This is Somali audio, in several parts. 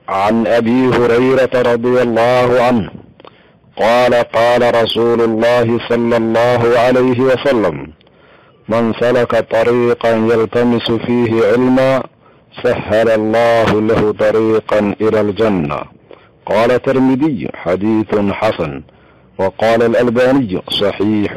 عن ابي هريره رضي الله عنه قال قال رسول الله صلى الله عليه وسلم من سلك طريقا يلتمس فيه علما سهل الله له طريقا الى الجنه قال الترمذي حديث حسن وقال الالباني صحيح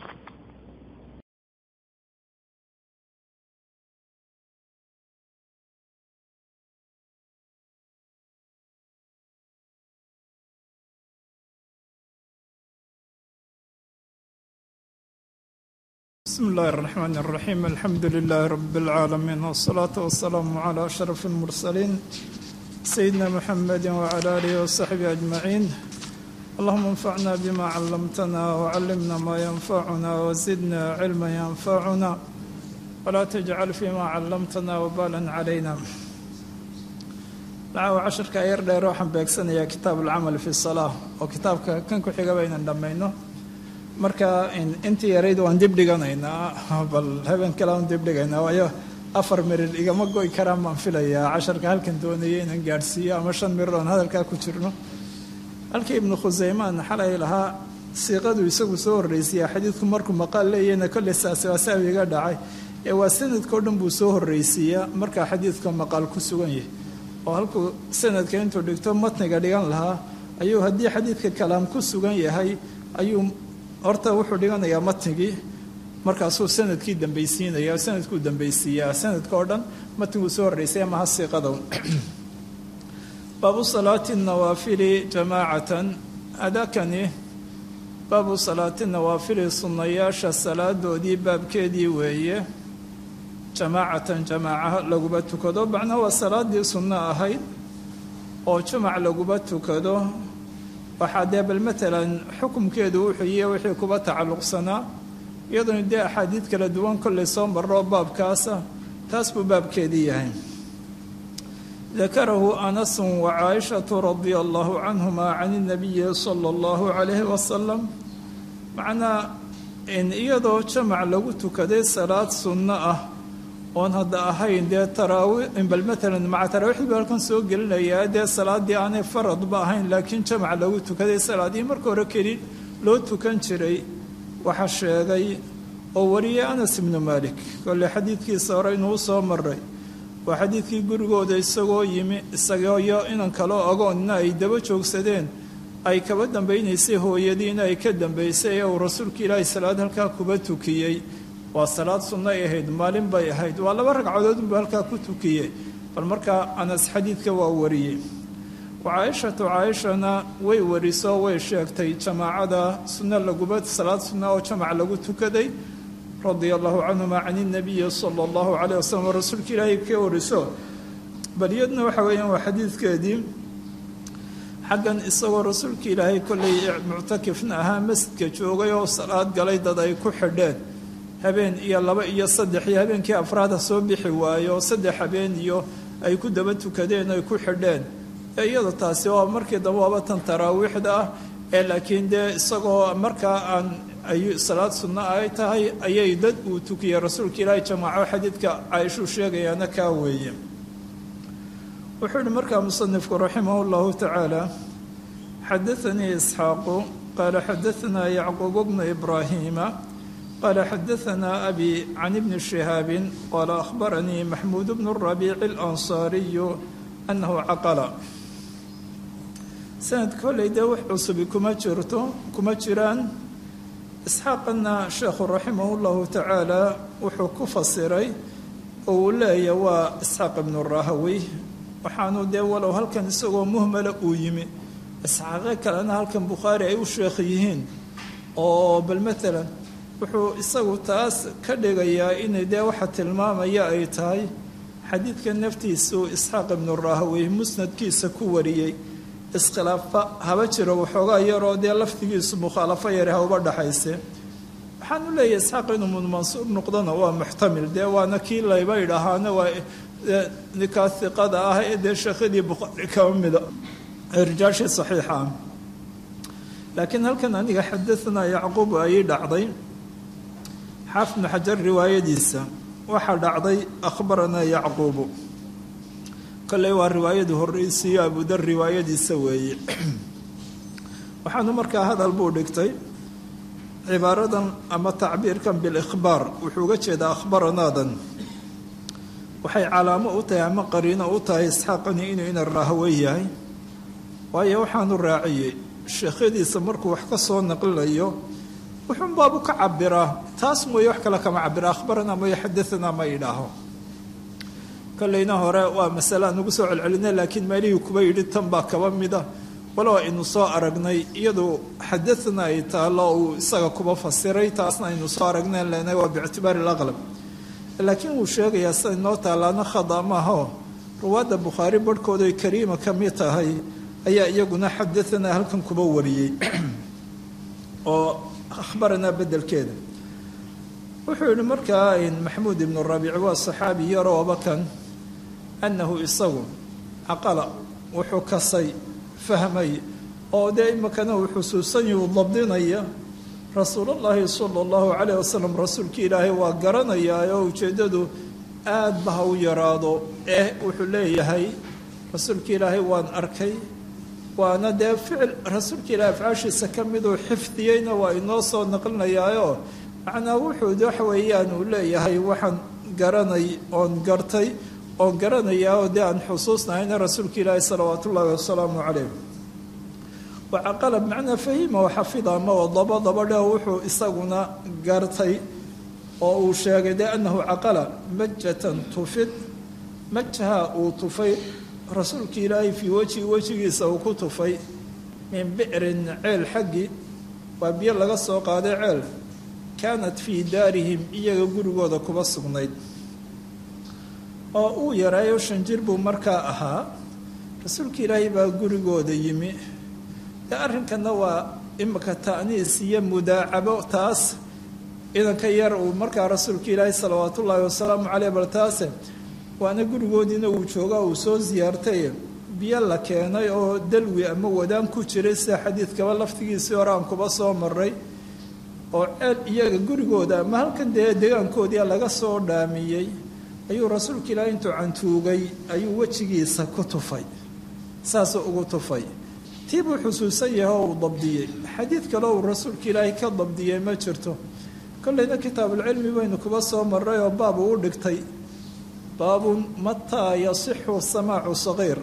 بسم الله الرحمن الرحيم الحمد لله رب العالمين والصلاة والسلام على أشرف المرسلين سيدنا محمد وعلى آله وصحبه أجمعين اللهم انفعنا بما علمتنا وعلمنا ما ينفعنا وزدنا علما ينفعنا ولا تجعل فيما علمتنا وبالا علينا لعو عشرka yar dheer waxaan beegsanayaa kitaab alcamal fi salaa oo kitaabka kan ku xiga baynan dhammayno marka intii yarayd waan dib dhiganaynaa bal habeen kale aan dib dhigaynaa waayo afar mirir igama goy karaan baan filayaa casharka halkan doonayay inaan gaadhsiiyo ama shan mirir oon hadalkaa ku jirno halkii ibnu khuseymaan xalay lahaa siiqadu isagu soo horreysiyaa xadiidku markuu maqaal leeyahna kolley saasi waa saawi iga dhacay ee waa sanadkao dhan buu soo horreysiiyaa markaa xadiidka maqaal ku sugan yahay oo halkuu sanadka intuu dhigto matniga dhigan lahaa ayuu haddii xadiidka kalaam ku sugan yahay ayuu horta wuxuu dhiganayaa matnigii markaasuu sanadkii dambaysiinaya sanadkuu dambaysiiyaa sanadka oo dhan matniguu soo horreysay amaha siiqadow baabu salaati nawaafili jamaacatan adakani baabu salaati nawaafili sunnayaasha salaadoodii baabkeedii weeye jamaacatan jamaaca laguba tukado macnaa waa salaadii sunno ahayd oo jumac laguba tukado waxaa dee bal matalan xukumkeedu wuxuu yihi wixii kuba tacalluqsanaa iyadoona dee axaadiid kala duwan kollay soo marro baabkaasa taas buu baabkeedii yahay dakarahu anasu wa caaishatu radia allahu canhuma can inabiyi sala allahu calayhi wasalam macnaa iyadoo jamac lagu tukaday salaad sunno ah oon hadda ahayn dee taraawi bal matalan maca taraawiixdii buu halkan soo gelinayaa dee salaadii aanay faradba ahayn laakiin jamac lagu tukaday salaadii marka hore keli loo tukan jiray waxaa sheegay oo wariyay anas ibnu malik kolley xadiidkiisa hore inuu soo maray waa xadiidkii gurigooda isagoo yimi isagooyo inan kaloo agoonna ay daba joogsadeen ay kaba dambaynaysay hooyadiina ay ka dambaysay ee uu rasuulka ilaahay salaad halkaa kuba tukiyey waa salaad sunno ay ahayd maalin bay ahayd waa laba ragcadood unbuu halkaa ku tukiyey bal markaa anas xadiidka waa wariyey wa caaishatu caaishana way wariso way sheegtay jamaacada sunno laguba salaad sunna oo jamac lagu tukaday radia allahu canhuma can inabiyi sala allahu calayh wasalam oo rasuulka ilaahay ka wariso bal iyadna waxa weeyaan waa xadiidkeedii xaggan isagoo rasuulka ilaahay kollay muctakifna ahaa masjidka joogay oo salaad galay dad ay ku xidheen habeen iyo laba iyo saddex iyo habeenkii afraada soo bixi waayo saddex habeen iyo ay ku daba tukadeen ay ku xidheen iyada taasi waa markii dambe waaba tan taraawiixda ah ee laakiin dee isagoo markaa aan ay salaad sunno ay tahay ayay dad uu tukiyey rasuulka ilaahay jamaaco xadiidka caaishuu sheegayaana kaa weeye wuxuu yihi markaa musanifku raximah llahu tacaala xadaanii isxaaqu qaala xadaanaa yacquub bnu ibraahiima قال xdثna أbي عن بن شhهاaب qال أخبرني محمود بن الربيع الأنصاaري أنه cقل سند koley dee wax cusubi kuma jirto kuma jiraan إسxaaqana sheekhu raximah الlahu taعaalى wuxuu ku fasiray oo uu leeya waa إسxaaq بن الrahawي waxaanu dee walow halkan isagoo muhmala uu yimi isxaaqe kalena halkan bukhaari ay u sheekh yihiin oo bal mثala wuxuu isagu taas ka dhigayaa inay dee waxa tilmaamaya ay tahay xadiidka naftiisu isxaaq ibnu rahawey musnadkiisa ku wariyey iskhilaafa haba jiro waxoogaa yaroo dee laftigiisu mukhaalafo yare ha uba dhaxayse waxaanu leeyahay isxaaq inuu mansuur noqdona waa muxtamil dee waana kii layba idhaahaana waa ninkaa iqada ah ee dee sheekhadii bukhaari kaba mida rijaashii saxiixa ah laakiin halkan aniga xadaanaa yacquub ayay dhacday xaafid bnu xajar riwaayadiisa waxaa dhacday akhbaranaa yacquubu kolley waa riwaayadu horreysiiyo abudar riwaayadiisa weeye waxaanu markaa hadal buu dhigtay cibaaradan ama tacbiirkan bilikhbaar wuxuu uga jeedaa akhbaranaadan waxay calaamo u tahay ama qariino u tahay isxaaqani inuu ina raahwe yahay waayo waxaanu raaciyey sheekhyadiisa markuu wax ka soo naqlinayo wuxuun baabu ka cabiraa taas mooye wax kale kama cabira akhbaranaa mooye xadaanaa ma idhaaho kolleyna hore waa masale aan ugu soo celcelinay laakiin meelihii kuba yidhi tan baa kaba mida walow aynu soo aragnay iyadu xadaana ay taalo uu isaga kuba fasiray taasna aynu soo aragnay lena waa biictibaari alaqlab laakiin wuu sheegayaa sida inoo taalaana khada maaho ruwaadda bukhaari barhkooda ay kariima ka mid tahay ayaa iyaguna xadaanaa halkan kuba wariyey oo akhbaranaa bedelkeeda wuxuu yihi markaa maxamuud ibnu rabiic waa saxaabi yarooba kan annahu isagu caqala wuxuu kasay fahmay oo dee imikana uu xusuusanyi uu dabdinaya rasuulullaahi sala allahu calayh wasalam rasuulkii ilaahay waa garanayaa oo ujeeddadu aad ba ha u yaraado eh wuxuu leeyahay rasuulkii ilaahay waan arkay waana dee ficil rasuulka ilaahay afcaashiisa ka miduu xifdiyeyna waa inoo soo naqlinayaayo macnaa wuxuu waxa weeyaan uu leeyahay waxaan garanay oon gartay oon garanayaa oo dee aan xusuusnahayna rasuulka ilaahi salawaat ullaahi wasalaamu calayh wacaqala bimacnaa fahima oo xafida ama oo daba dabadhe wuxuu isaguna gartay oo uu sheegay dee annahu caqala majatan tufid majha uu tufay rasuulka ilaahay fii wejhi wejigiisa uu ku tufay min bi'rin ceel xaggii waa biyo laga soo qaaday ceel kaanat fii daarihim iyaga gurigooda kuba sugnayd oo uu yaraayo shan jir buu markaa ahaa rasuulka ilaahay baa gurigooda yimi dee arrinkanna waa imika ta'niis iyo mudaacabo taas idanka yar uu markaa rasuulka ilaahay salawaatu ullaahi wasalaamu caleyh bal taase waana gurigoodiina uu joogaa uu soo siyaartay biyo la keenay oo dalwi ama wadaan ku jiray sida xadiidkaba laftigiisii hore aan kuba soo maray oo ceel iyaga gurigooda ama halkan dee deegaankoodii laga soo dhaamiyey ayuu rasuulka ilaahay intuu cantuugay ayuu wejigiisa ku tufay saasuu ugu tufay tii buu xusuusan yahay oo uu dabdiyey xadiid kale uu rasuulka ilaahay ka dabdiyey ma jirto kolleyna kitaabulcilmi baynu kuba soo maray oo baab uu u dhigtay baabun mataa yasixu samaacu sagiir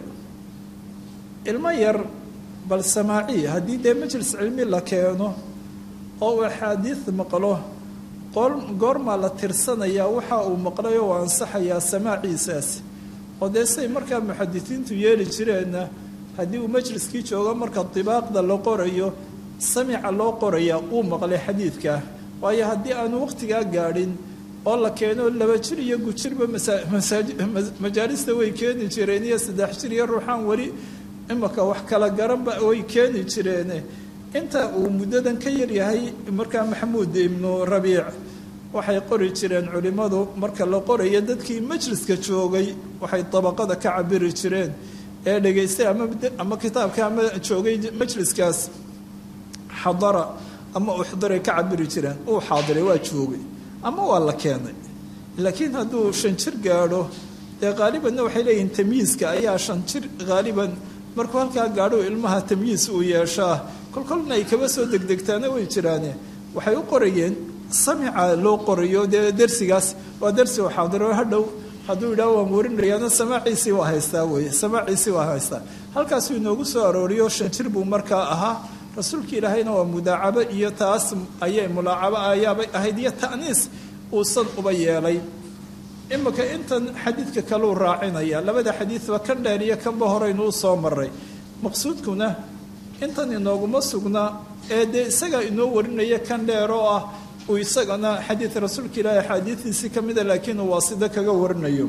ilmo yar bal samaaci haddii dee majlis cilmi la keeno oo uu axaadiid maqlo goormaa la tirsanayaa waxa uu maqlay oo ansaxayaa samaaciisaasi oo dee say markaa muxadisiintu yeeli jireenna haddii uu majliskii joogo marka dibaaqda la qorayo samica loo qorayaa uu maqlay xadiidka waayo haddii aanu waqtigaa gaadhin oo la keeno laba jir iyo gujirba majaalista way keeni jireen iyo saddex jir iyo ruuxaan weli imaka wax kala garanba way keeni jireene inta uu muddadan ka yaryahay markaa maxamuud ibnu rabiic waxay qori jireen culimmadu marka la qorayo dadkii majliska joogay waxay dabaqada ka cabiri jireen ee dhegaystay ama kitaabka ama joogay majliskaas xadara ama uxdiray ka cabiri jireen uu xaadiray waa joogay ama waa la keenay laakiin hadduu shan jir gaadho dee qaalibanna waxay leeyihiin tamyiiska ayaa shan jir haaliban markuu halkaa gaadho ilmaha tamyiis uu yeeshaa kolkolna ay kaba soo degdegtaana way jiraane waxay u qorayeen samica loo qorayo dee dersigaas waa dersi oo xaadiro hadhow hadduu yidhaah waan warinayaana samaaciisii waa haystaa weye samaaciisii waa haystaa halkaasuu inoogu soo arooriyo shan jir buu markaa ahaa rasuulka ilaahayna waa mudaacabo iyo taas ayay mulaacabo ayaabay ahayd iyo ta'niis uusan uba yeelay imika intan xadiidka kaleu raacinaya labada xadiidba kan dheer iyo kanba horeynu u soo maray maqsuudkuna intan inooguma sugna ee dee isagaa inoo warinaya kan dheer oo ah uu isagana xadiid rasuulka ilaahi axaadiidiisii ka mida laakiin uu waasida kaga warinayo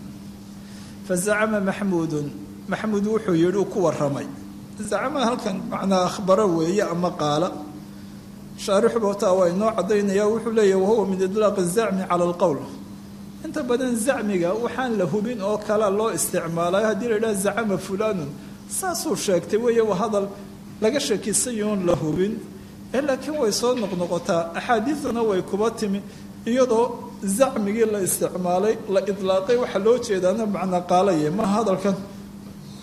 fa zacama maxmuudun maxmuud wuxuu yidhi uu ku waramay zacama halkan macnaa akhbaro weeye ama qaala shaarixu bootaa waa inoo caddaynaya wuxuu leeyahy wahuwa min idlaaq zacmi cala alqowl inta badan zacmiga waxaan la hubin oo kala loo isticmaalayo haddii la idhaha zacama fulaanun saasuu sheegtay weeye waa hadal laga shakisayoon la hubin ee laakiin way soo noqnoqotaa axaadiiduna way kuba timi iyadoo zacmigii la isticmaalay la idlaaqay waxaa loo jeedaana macnaa qaalaye ma hadalkan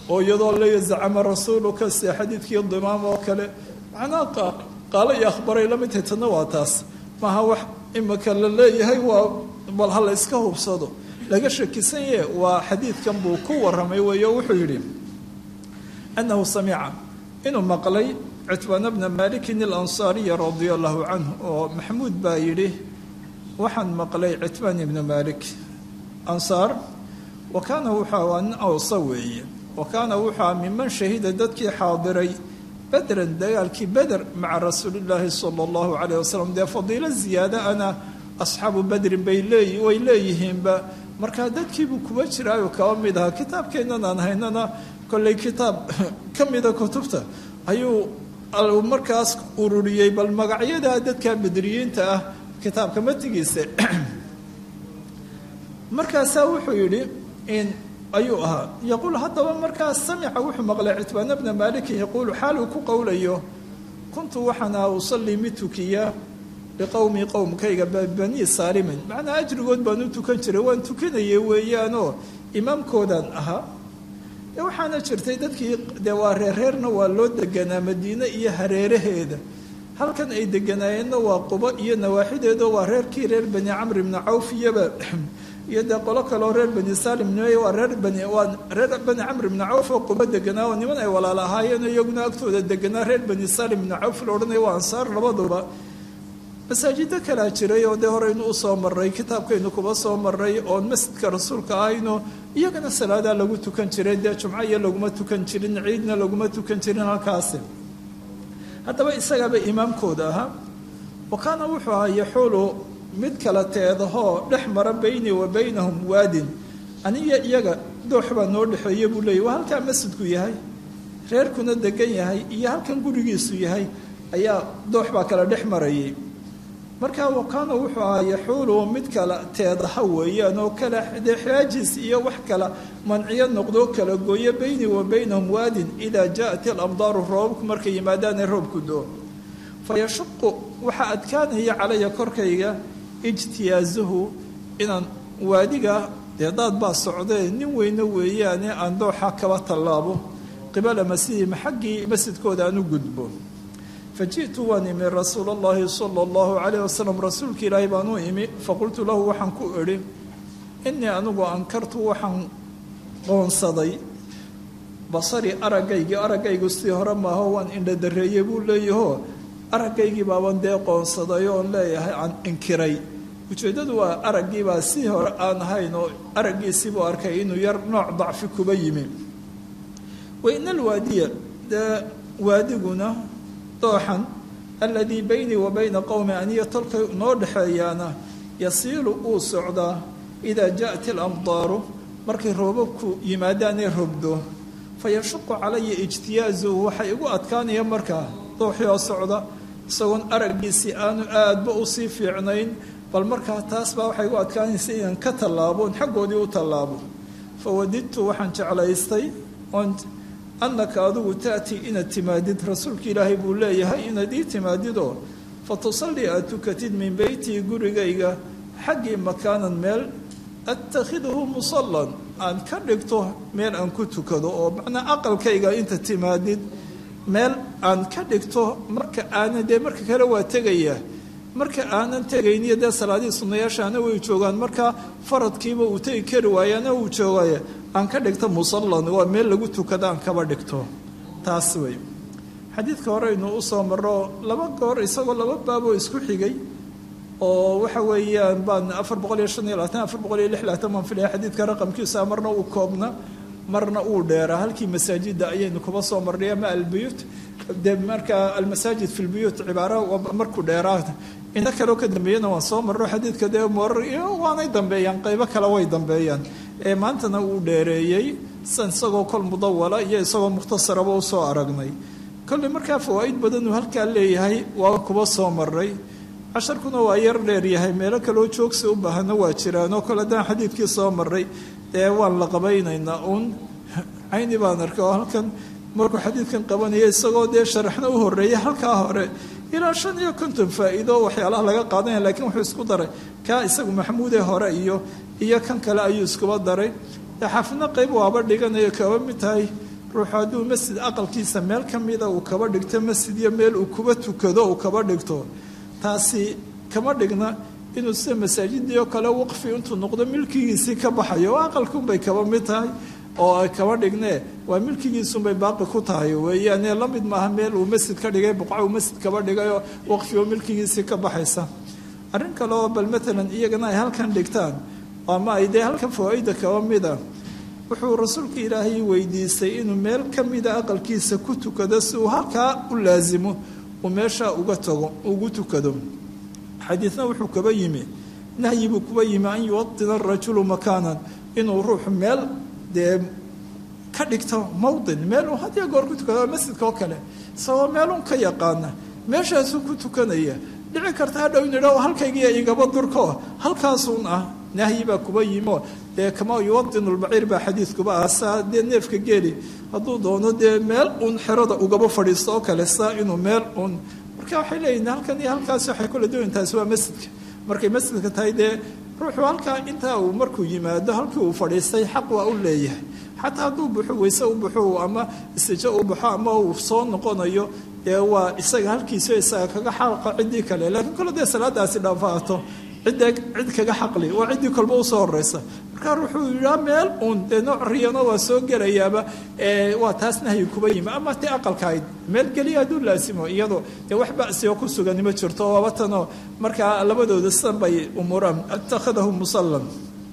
oo iyadoo leeya zacama rasuuluka sida xadiidkii dimaam oo kale macnaha qaalo iyo akhbaray la mid tahay tanna waa taas maaha wax imika la leeyahay waa bal ha la yska hubsado laga shakisan yahe waa xadiidkan buu ku waramay weeyo wuxuu yidhi annahu samica inuu maqlay citbaana bna malikin alansaariya radia allahu canhu oo maxamuud baa yidhi waxaan maqlay citbaan ibna malik ansaar wa kaana wuxua waa nin awsa weeye wa kaana wuxua miman shahida dadkii xaadiray bedran dagaalkii beder maca rasuulillaahi sala allahu calayh wasalam dee fadiilo ziyaada ana asxaabu bedrin bay leey way leeyihiinba markaa dadkiibuu kuba jiraayo kaba mid ahaa kitaabkeennan aan haynana kolley kitaab ka mida kutubta ayuu markaas ururiyey bal magacyadaa dadka bedriyiinta ah kitaabka matigiisa markaasaa wuxuu yidhi in ayuu ahaa yaquul haddaba markaas samica wuxuu maqlay citbaana bna maalikin yaquulu xaal uu ku qowlayo kuntu waxaan aha usallii mid tukiya biqowmi qowmkayga banii saalimin macnaa ajrigood baan u tukan jiray waan tukanayay weeyaanoo imaamkoodaan ahaa e waxaana jirtay dadkii dee waa reerreerna waa loo deganaa madiine iyo hareeraheeda halkan ay deganaayeenna waa qubo iyo nawaaxideedo waa reerkii reer bani camr ibni cawf iyoba iyo dee qolo kaleo reer bani salim nimey waa reer bani waa reer bani camr ibni cawf oo qubo deganaa oo niman ay walaala ahaayeen iyaguna agtooda deganaa reer bani salim ibni cawf la odhanaya waa ansaar labaduba masaajido kalaa jiray oo dee horeynu usoo maray kitaabkaynu kuba soo maray oon masjidka rasuulka ahayno iyagana salaadaa lagu tukan jiray dee jumco iyo laguma tukan jirin ciidna laguma tukan jirin halkaasi haddaba isagaaba imaamkooda ahaa wa kaana wuxuu ahaa yaxuulu mid kala teedahoo dhex mara beynii wa baynahum waadin aniyo iyaga doox baa noo dhexeeya buu leeyay waa halkaa masjidku yahay reerkuna degan yahay iyo halkan gurigiisu yahay ayaa doox baa kala dhex marayay markaa wakaana wuxuu ahaa yaxuulu mid kala teedaha weeyaan oo kala dee xaajis iyo wax kala manciyo noqdoo kala gooyo beynii wa baynahum waadin idaa jaaat ilamdaaru roobabku markay yimaadaanee roobku doo fa yashuqu waxaa adkaanaya calaya korkayga ijtiyaazuhu inaan waadiga dee daad baa socdee nin weyne weeyaane aan dooxa kaba tallaabo qibala masjidihim xaggii masjidkooda aan u gudbo faji'tu waan imi rasuul اllahi salى اllahu calayh wasalam rasuulka ilaahay baan u imi faqultu lahu waxaan ku idhi inii anigu ankartu waxaan qoonsaday basari aragaygii araggaygu sidii hore maaho waan indhadareeyey buu leeyaho aragaygii baaban dee qoonsaday oon leeyahay aan inkiray ujeeddadu waa araggiibaa sidii hore aan ahayn oo araggiisiibuu arkay inuu yar nooc dacfi kuba yimi waina alwaadiya dee waadiguna dooxan aladii baynii wa bayna qowmi aniyo tolka noo dhexeeyaana yasiilu uu socdaa idaa jaءat ilamdaaru markay roobabku yimaadaanee robdo fayashuqu calaya ijtiyaazuhu waxay igu adkaanaya markaa dooxii oo socda isagoon araggiisii aanu aadba usii fiicnayn bal markaa taas baa waxay igu adkaanaysa inaan ka tallaabo xaggoodii u tallaabo fawadidtu waxaan jeclaystay oon annaka adigu ta'tii inaad timaadid rasuulka ilaahay buu leeyahay inaad ii timaadidoo fa tusallii aad tukatid min beytii gurigayga xaggii makaanan meel attakhiduhu musallan aan ka dhigto meel aan ku tukado oo macnaa aqalkayga inta timaadid meel aan ka dhigto marka aanan dee marka kale waa tegaya marka aanan tegayniyo dee salaadihii sunnayaashaana way joogaan marka faradkiiba uu tegi kari waayaana uu joogaya aan ka dhigto musallan waa meel lagu tukado aan kaba dhigto taas wey xadiidka horeynu usoo maro laba goor isagoo laba baaboo isku xigay oo waxa weeyaan baan afar boqol iyo shan iyo labaatan afar boqol iyo lix labaatan baan filaya xadiidka raqamkiisa marna uu koobna marna uu dheeraa halkii masaajida ayaynu kuba soo marnay ama albuyuut dee markaa almasaajid fi lbuyuut cibaara markuu dheeraa inta kaleo ka dambeeyana waan soo marno xadiidka dee morar iyo waanay dambeeyaan qaybo kale way dambeeyaan ee maantana uu dheereeyey san isagoo kol mudawala iyo isagoo mukhtasaraba usoo aragnay kolley markaa fawaa'id badan uu halkaa leeyahay waa kuba soo maray casharkuna waa yar dheeryahay meelo kaloo joogsi u baahana waa jiraanoo kole haddaan xadiidkii soo maray dee waan la qabaynaynaa uun cayni baan arkay oo halkan markuu xadiidkan qabanaya isagoo dee sharaxna u horeeya halkaa hore ilaa shan iyo konton faa'iido waxyaalaha laga qaadanaya lakiin wuxuu isku daray kaa isagu maxamuudee hore iyo iyo kan kale ayuu iskuba daray xaafidna qayb waaba dhiganayo kaba mid tahay ruuxu hadduu masjid aqalkiisa meel ka mida uu kaba dhigto masjid iyo meel uu kuba tukado uu kaba dhigto taasi kama dhigna inuu sida masaajidii oo kale waqfi intuu noqdo milkigiisii ka baxayo oo aqalkunbay kaba mid tahay oo ay kaba dhignee waa milkigiisunbay baaqi ku tahay weeyaane la mid maaha meel uu masjid ka dhigay buqca uu masjid kaba dhigayoo waqfi oo milkigiisii ka baxaysa arrin kale oo bal matalan iyagana ay halkan dhigtaan ama ay dee halkan fawaa-ida kaba mida wuxuu rasuulka ilaahay weydiistay inuu meel ka mida aqalkiisa ku tukado si uu halkaa u laasimo uu meesha uga tago ugu tukado xadiidna wuxuu kaba yimi nahyi buu kuba yimi an yuwadina arajulu makaanan inuu ruuxu meel dee ka dhigto mawdin meel uu hadiya goor ku tukado masjidka oo kale isagoo meelun ka yaqaana meeshaasuu ku tukanaya dhici karta hadhow in idha halkaygiiya igaba durko halkaasuun ah nahyi baa kuba yimo dee kama yuwadinu lbaciir baa xadiidkuba ah saa dee neefka geeli hadduu doono dee meel uun xerada ugaba fadhiisto oo kale saa inuu meel uun marka waxay leeyihin halkan iyo halkaas waxay kula duwan taasi waa masjidka markay masjidka tahay dee ruuxuu halkaa intaa uu markuu yimaado halkii uu fadhiistay xaq waa u leeyahay xataa hadduu buxo weyse u baxo ama istijo u baxo ama uu soo noqonayo dee waa isaga halkiisa isaga kaga xaqa ciddii kale laakiin kole dee salaadaasi dhaafaato cidda cid kaga xaqli waa ciddii kolba usoo horeysa markaa wuxuu yidhaa meel uun dee nooc riyano waa soo gelayaaba waa taas nahyi kuba yimi ama ti aqalkahayd meel geliya hadduu laasimo iyado dee wax basioo ku sugani ma jirto waaba tanoo markaa labadooda sidan bay umuuraan attakhadahu musallan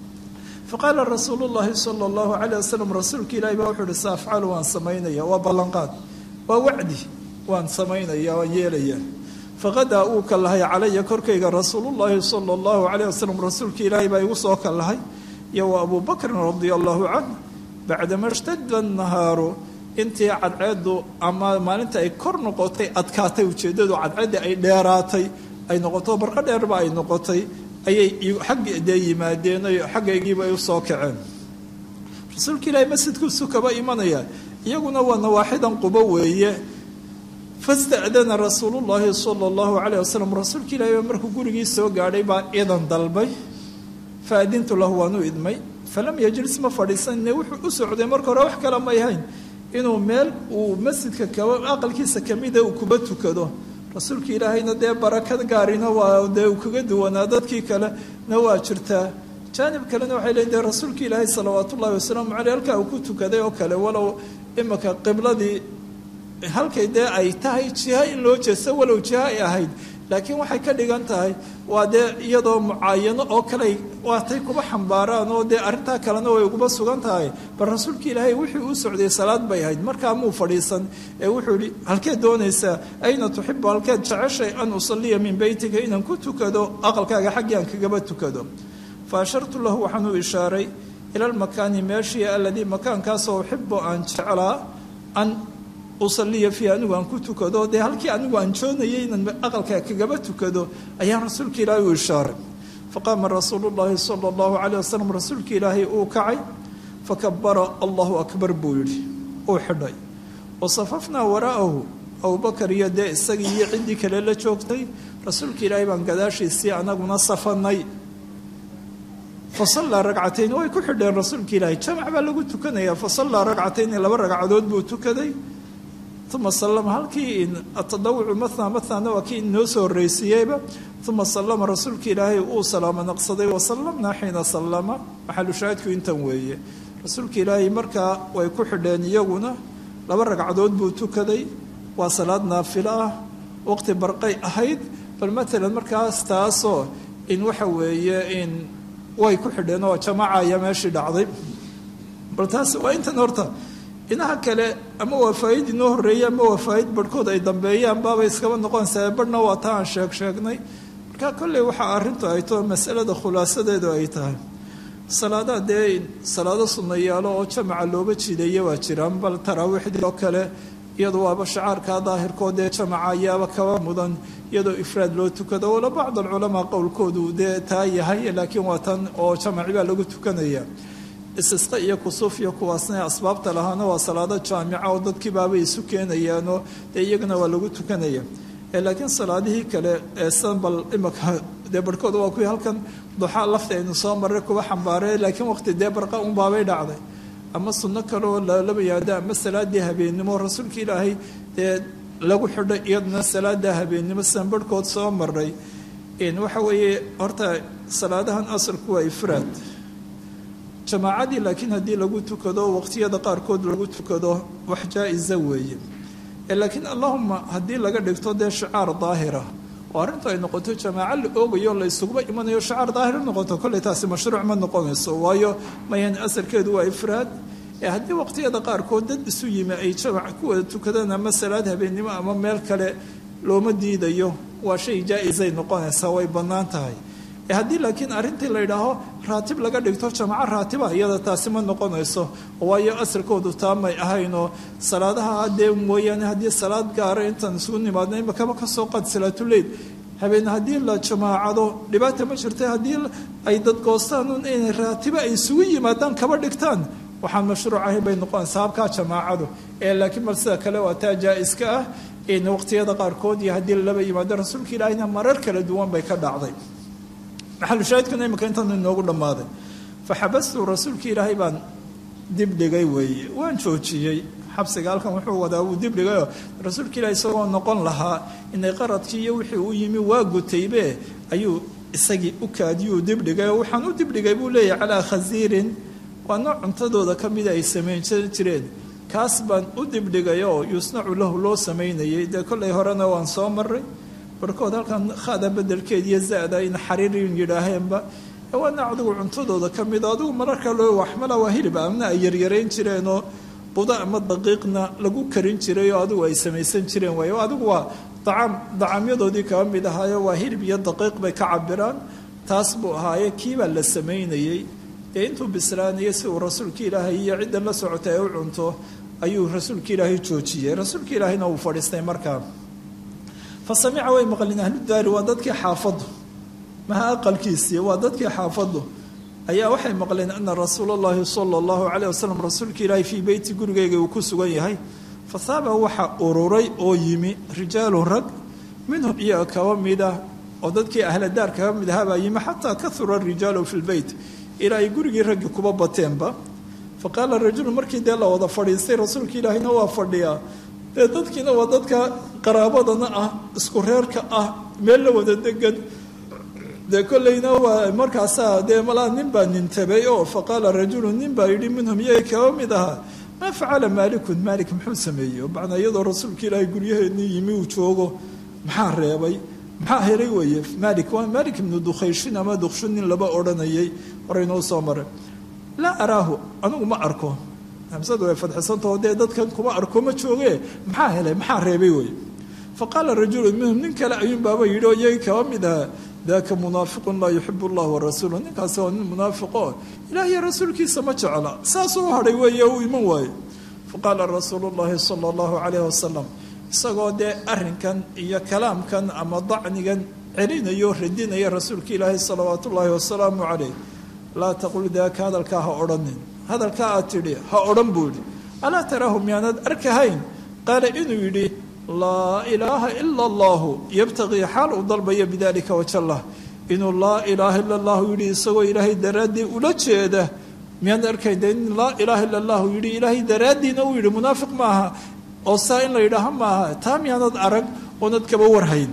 faqaala rasuulu llahi sala allahu calayh wasalam rasuulka ilaahi baa wuxuu uhi sa afcalu waan samaynaya waa ballanqaad waa wacdi waan samaynaya waan yeelaya faqadaa uu ka lahay calaya korkayga rasuulullaahi sala allahu calayh wasalam rasuulka ilaahi baa igu soo ka lahay iyo wa abuu bakrin radia allahu canh bacdama shtada nahaaru intii cadceeddu ama maalinta ay kor noqotay adkaatay ujeeddadu cadceeddii ay dheeraatay ay noqoto barqo dheerba ay noqotay ayay xaggi dee yimaadeen xaggaygiiba ay u soo kaceen rasuulka ilaahi masjidkuusu kaba imanaya iyaguna waa nawaaxidan qubo weeye fasta'dana rasuulullaahi sala allahu calayh wasalam rasuulka ilaahi baa markuu gurigii soo gaadhay baa idan dalbay fa adintu lahu waan u idmay falam yajlis ma fadhiisanine wuxuu u socday marka hore wax kale may hayn inuu meel uu masjidka kaba aqalkiisa kamida uu kuba tukado rasuulka ilaahayna dee barakad gaarina waa dee uu kaga duwanaa dadkii kalena waa jirtaa jaanib kalena waxay leeyiin dee rasuulka ilaahay salawaat ullahi wasalaamu caleyh halkaa uu ku tukaday oo kale walow imika qibladii halkay dee ay tahay jiha in loo jeesto walow jiha ay ahayd laakiin waxay ka dhigan tahay waa dee iyadoo mucaayano oo kale waatay kuba xambaaraan oo dee arrintaa kalena way uguba sugan tahay bal rasuulka ilaahay wixii uu socday salaad bay ahayd markaa muu fadhiisan ee wuxuu yihi halkeed doonaysaa ayna tuxibu halkeed jeceshay an usaliya min beytika inaan ku tukado aqalkaaga xaggii aan kagaba tukado fa ashartu lahu waxaan u ishaaray ila lmakaani meeshii aladii makaankaasoo uxibu aan jeclaa an usaliya fiihi anigu aan ku tukado dee halkii anigu aan joonayay inaan aqalka kagaba tukado ayaan rasuulka ilaahay u ishaaray faqaama rasuulu llaahi sala allahu calayh wasalam rasuulka ilaahay uu kacay fakabara allahu akbar buu yidhi uu xidhay wasafafnaa waraa'ahu abubakar iyo dee isagii iyo ciddii kale la joogtay rasuulka ilaahay baan gadaashiisii anaguna safanay fasallaa ragcatayn way ku xidheen rasuulka ilaahay jamac baa lagu tukanaya fasallaa ragcatayni laba ragcadood buu tukaday uma salama halkii atadawucu matna matnana waa kii inoo soo horreysiiyeyba uma salama rasuulka ilaahay uu salaamo naqsaday wasalamnaa xiina sallama maxalushaahidku intan weeye rasuulka ilaahay markaa way ku xidheen iyaguna laba ragcadood buu tukaday waa salaad naafilo ah waqti barqay ahayd bal matalan markaas taasoo in waxa weeye in way ku xidheen oo jamaaca ayaa meeshii dhacday bal taas waa intan horta inaha kale ama waa faaid inoo horreeya ama waa faaid barhkood ay dambeeyaan baabay iskaba noqonaysaa barhna waa ta aan sheeg sheegnay marka kolley waxaa arrintu ay too masalada khulaasadeedu ay tahay salaadaha dee salaado sunnayaalo oo jamaca looba jiideeya waa jiraan bal taraawiixdii oo kale iyadu waaba shacaarkaa daahirkood dee jamaca ayaaba kaba mudan iyadoo ifraad loo tukado wala bacd alculamaa qowlkoodu dee taa yahay laakiin waa tan oo jamaci baa lagu tukanaya istisqa iyo kusuuf iyo kuwaasna asbaabta lahaana waa salaado jaamica oo dadkii baabay isu keenayaanoo dee iyagana waa lagu tukanaya laakiin salaadihii kale ee san bal imaka dee barhkooda waa kuwii halkan duxaa lafta aynu soo marray kuwa xambaaree laakiin waqti dee barqa un baabay dhacday ama sunno kaleoo lalaba yaado ama salaadii habeennimo rasuulka ilaahay dee lagu xidho iyaduna salaada habeennimo sidan barhkood soo maray waxa weeye horta salaadahan asalku waa ifraad jamaacadii laakiin haddii lagu tukado waqtiyada qaarkood lagu tukado wax jaa-isa weeye laakiin allahuma haddii laga dhigto dee shicaar daahira oo arrintu ay noqoto jamaaco la oogayo la isuguba imanayo shicaar daahir noqoto kolley taasi mashruuc ma noqonayso waayo mayan asalkeedu waa ifraad ee haddii waqtiyada qaarkood dad isu yimi ay jamac ku wada tukadaan ama salaad habeennimo ama meel kale looma diidayo waa shay jaa-isay noqonaysaa way bannaan tahay haddii laakiin arrintii la yidhaaho raatib laga dhigto jamaco raatiba iyada taasi ma noqonayso waayo asalkoodu taamay ahaynoo salaadaha dee mooyaane haddii salaad gaara intaan isugu nimaadno imakaba kasoo qaad salaatuleyl habeen haddii la jamaacado dhibaata ma jirta haddii ay dadgoostaan inay raatiba ay isugu yimaadaan kaba dhigtaan waxaan mashruuc ahayn bay noqonaysaa habkaa jamaacadu ee laakiin bal sida kale waa taa jaa-iska ah waqtiyada qaarkood iyo haddii lalaba yimaado rasuulka ilaahina marar kala duwan bay ka dhacday maxalushaahidkuna imika intan inoogu dhammaaday faxabastu rasuulkii ilaahay baan dibdhigay weeye waan joojiyey xabsiga halkan wuxuu wadaa wuu dibdhigayoo rasuulka ilahi isagoo noqon lahaa inay qaradkii iyo wixii u yimi waa gutaybe ayuu isagii u kaadiyuu dibdhigay oo waxaan u dibdhigay buu leeyahay calaa khasiirin waa nooc cuntadooda ka mida ay samayn jireen kaas baan u dibdhigay oo yusnacu lahu loo samaynayay dee kollay horena waan soo maray barhkood halkan khada bedelkeed iyo za-da in xariirin yidhaaheenba waana adigu cuntadooda ka mida adigu mararka loo waxmala waa hilib amna ay yaryarayn jireenoo buda ama daqiiqna lagu karin jiray oo adigu ay samaysan jireen waay adigu waa dacaam dacaamyadoodii kaba mid ahaayo waa hilib iyo daqiiq bay ka cabiraan taas buu ahaaye kiibaa la samaynayey dee intuu bislaanayay si uu rasuulka ilaahay iyo ciddan la socotay ay u cunto ayuu rasuulka ilaahay joojiyey rasuulka ilaahayna uu fadhiistay markaa fa samica way maqlin ahludaari waa dadkii xaafaddu maha aqalkiisii waa dadkii xaafaddu ayaa waxay maqleen ana rasuula allahi sala allahu calayh wasalam rasuulka ilaahay fii beyti gurigeyga uu ku sugan yahay fa saaba waxaa ururay oo yimi rijaalu rag minhum iyaga kaba mida oo dadkii ahladaar kaba mid ahaa baa yimi xataa kahura rijaalu fi lbeyt ilaa ay gurigii raggii kuba bateenba fa qaala rajulu markii dee la wada fadhiistay rasuulka ilaahina waa fadhiyaa dee dadkiina waa dadka qaraabadana ah isku reerka ah meel la wada degan dee kollayna waa markaasaa dee malaa nin baa nintabay oo fa qaala rajulu nin baa yidhi minhum iyay kaba mid ahaa maa facala maalikun maalik muxuu sameeyey macnaa iyadoo rasuulka ilaahay guryaheennii yimi uu joogo maxaa reebay maxaa helay weeye maalik waa maalik ibnu dukhayshin ama dukshin nin laba odhanayay horeynoo soo maray laa araahu anigu ma arko hamsadu way fadxisantao dee dadkan kuma arko ma jooge maxaa helay maxaa reebay weye fa qaala rajulu minhum nin kale ayuun baaba yidhi oo iyagii kaba mid ahaa daaka munaafiqun laa yuxib allah warasuulu ninkaasi waa nin munaafiqo ilaah iyo rasuulkiisa ma jecla saasuu u hadhay weeye uu iman waayo fa qaala rasuulu llahi sala allahu calayh wasalam isagoo dee arrinkan iyo kalaamkan ama dacnigan celinayo radinaya rasuulka ilaahi salawaatu ullaahi wasalaamu calayh laa taqul daaka hadalkaa ha odhanin hadalkaa aad tidhi ha odhan buu yidhi alaa taraahu miyaanaad arkahayn qaala inuu yidhi laa ilaaha ila allahu yabtaqii xaal uu dalbaya bidalika wajallah inuu laa ilaaha ila allahu yidhi isagoo ilaahay daraaddii ula jeeda miyaad arkayn de in laa ilaaha ila allahu yidhi ilaahay daraaddiina uu yidhi munaafiq maaha oo saa in la yidhaaha maaha taa miyaanad arag oonad kaba warhayn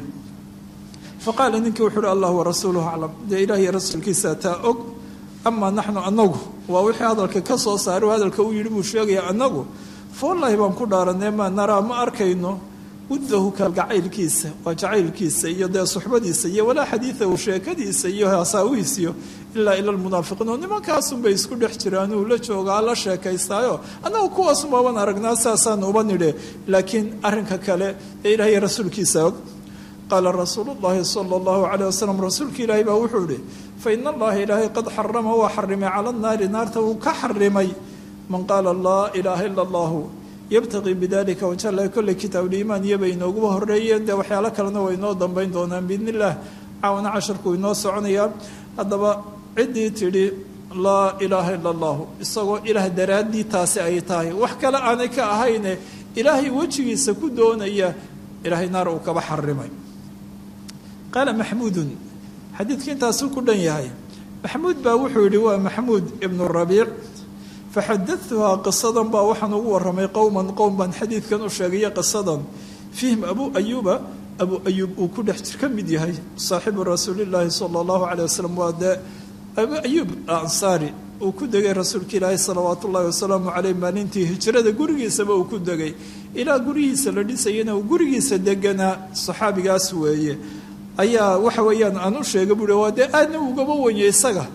fa qaala ninkii wuxu uhi allah warasuuluhu aclam dee ilaahiy rasuulkiisa taa og amaa naxnu anagu waa wixii hadalka ka soo saaray hadalka uu yidhi buu sheegaya anagu fa wallaahi baan ku dhaaranee maa naraa ma arkayno wuddahu kalgacaylkiisa waa jacaylkiisa iyo dee suxbadiisa iyo walaa xadiidahu sheekadiisa iyo hasaawihiisiyo ilaa ila lmunaafiqiin oo nimankaasunbay isku dhex jiraan uu la joogaa la sheekaystaayo annagu kuwaasumaaban aragnaa saasaan uba nidhe laakiin arrinka kale ee ilaahay rasuulkiisa og qaala rasuulu llahi sala allahu calayh wasalam rasuulka ilaahay baa wuxuu ihi fa ina allaha ilaahay qad xarama waa xarimay cala naari naarta wuu ka xarimay man qaala laa ilaaha ila allahu yabtaqii bidalika wajalla kolley kitaabuliimaan iyobay inooguba horreeyeen dee waxyaalo kalena way inoo dambayn doonaan biidn illah caawana casharku inoo soconayaa haddaba ciddii tidhi laa ilaaha ila allahu isagoo ilaah daraaddii taasi ay tahay wax kale aanay ka ahayne ilaahay wejigiisa ku doonaya ilaahay naar uu kaba xarimay qaala maxmuudun xadiidka intaasuu ku dhan yahay maxmuud baa wuxuu yidhi waa maxmuud ibnu rabiic faxadatuhaa qisadan baa waxaan ugu waramay qowman qowm baan xadiidkan u sheegaya qisadan fiihim abuu ayuuba abuu ayuub uu ku dhex jir ka mid yahay saaxibu rasuulillaahi sala allahu caleyh wasalam waa dee abuu ayuub ansaari uu ku degay rasuulka ilaahi salawaatu ullahi wasalaamu caleyh maalintii hijrada gurigiisaba uu ku degay ilaa gurigiisa la dhisayana uu gurigiisa deganaa saxaabigaas weeye ayaa waxa weeyaan aan u sheegay buui waa dee aadna ugaba weye isaga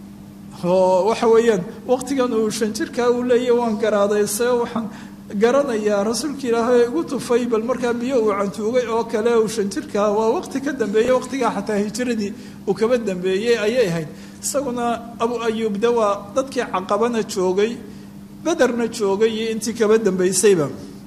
oo waxa weeyaan waqtigan uu shan jirkaa uu leeyahy waan garaaday se waxaan garanayaa rasuulka ilaahay igu tufay bal markaa biyo uu cantuugay oo kale uu shan jirkaa waa waqti ka dambeeyey waqtigaa xataa hijiradii uu kaba dambeeyey ayay ahayd isaguna abu ayuub de waa dadkii caqabana joogay bederna joogay iyo intii kaba dambeysayba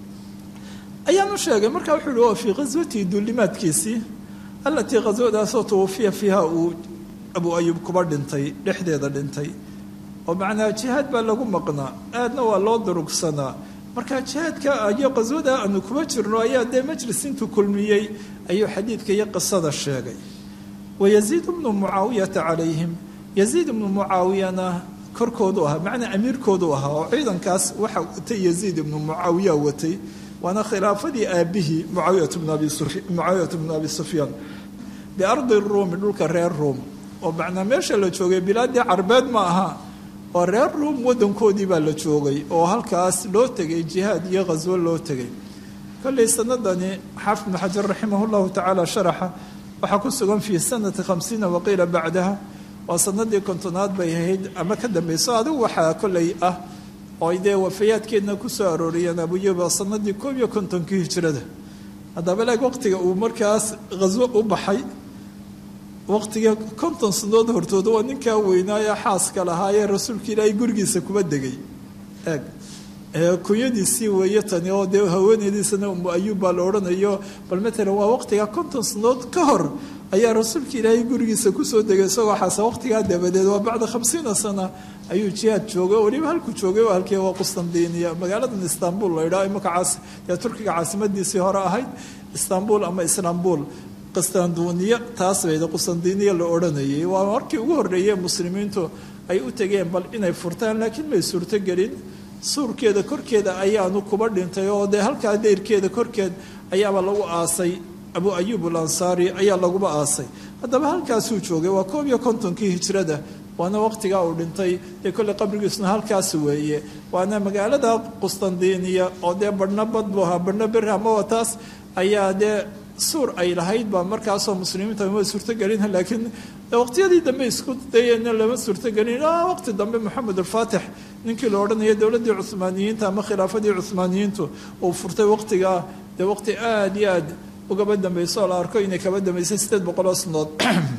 ayaan u sheegay markaa wuxuu uhi waa fii khaswatii duulimaadkiisii allatii khaswadaasoo tawfiya fiiha uu abu ayuub kuba dhintay dhexdeeda dhintay oo macnaa jihaad baa lagu maqnaa aadna waa loo durugsanaa marka jihaadka iyo qaswada aanu kuba jirno ayaa dee majlis intuu kulmiyey ayuu xadiidka iyo qisada sheegay wayaziid bnu mucaawiyata calayhim yaziid ibnu mucaawiyana korkoodu ahaa macnaa amiirkoodu ahaa oo ciidankaas waxa watay yaziid ibnu mucaawiya watay waana khilaafadii aabihii mucaawiyat bnu abi sufyaan biardi ruumi dhulka reer ruum oo macnaa meesha la joogay bilaadii carbeed ma aha oo reer ruum wadankoodii baa la joogay oo halkaas loo tegay jihaad iyo khaswo loo tegay kollay sanadani xaafid bnu xajar raximah llahu tacaala sharaxa waxaa ku sugan fii sanati khamsiina waqiila bacdaha waa sanadii kontonaad bay ahayd ama ka dambeyso adigu waxaa kollay ah oo dee wafayaadkeedna ku soo arooriyeen abuyuba sanadii koob iyo kontonkii hijrada haddaba leeg waqtiga uu markaas khaswo u baxay waqtiga konton sanadood hortooda waa ninkaa weynaaye xaaska lahaayee rasuulka ilaahay gurigiisa kuba degay eeg kunyadiisii weeye tani oo dee haweeneydiisana umu ayuub baa la odhanayo bal matalan waa waqtiga konton sanadood ka hor ayaa rasuulka ilaahay gurigiisa kusoo degay isagoo xaasa waqtigaa dabadeed waa bacda khamsiina sana ayuu jihaad joogay weliba halkuu joogay waa halkii waa qustandiniya magaaladan istanbul la yidhaha imaka caas dee turkiga caasimadiisii hore ahayd istanbul ama islaambul qistanduniya taas bayda qustandiniya la odhanayay waa markii ugu horreeyey muslimiintu ay u tegeen bal inay furtaan laakiin may suurtogelin suurkeeda korkeeda ayaanu kuba dhintay oo dee halkaa deyrkeeda korkeed ayaaba lagu aasay abu ayuub alansaari ayaa laguba aasay haddaba halkaasuu joogay waa koob iyo kontonkii hijrada waana waqtigaa uu dhintay dee kolley qabrigiisuna halkaas weeye waana magaalada qustandiniya oo dee badhna bad buu ahaa badhna beri amaba taas ayaa dee suur ay lahayd baa markaasoo muslimiinta ma suurtogelin laakiin waqtiyadii dambe isku dayeenna lama suurtogelin waqti dambe moxamed alfaatix ninkii la odhanaya dowladdii cuhmaaniyiinta ama khilaafadii cuhmaaniyiintu uu furtay waqtigaa dee waqti aada iyo aad ugaba dambeyso oo la arko inay kaba dambeysay sideed boqol oo sanadood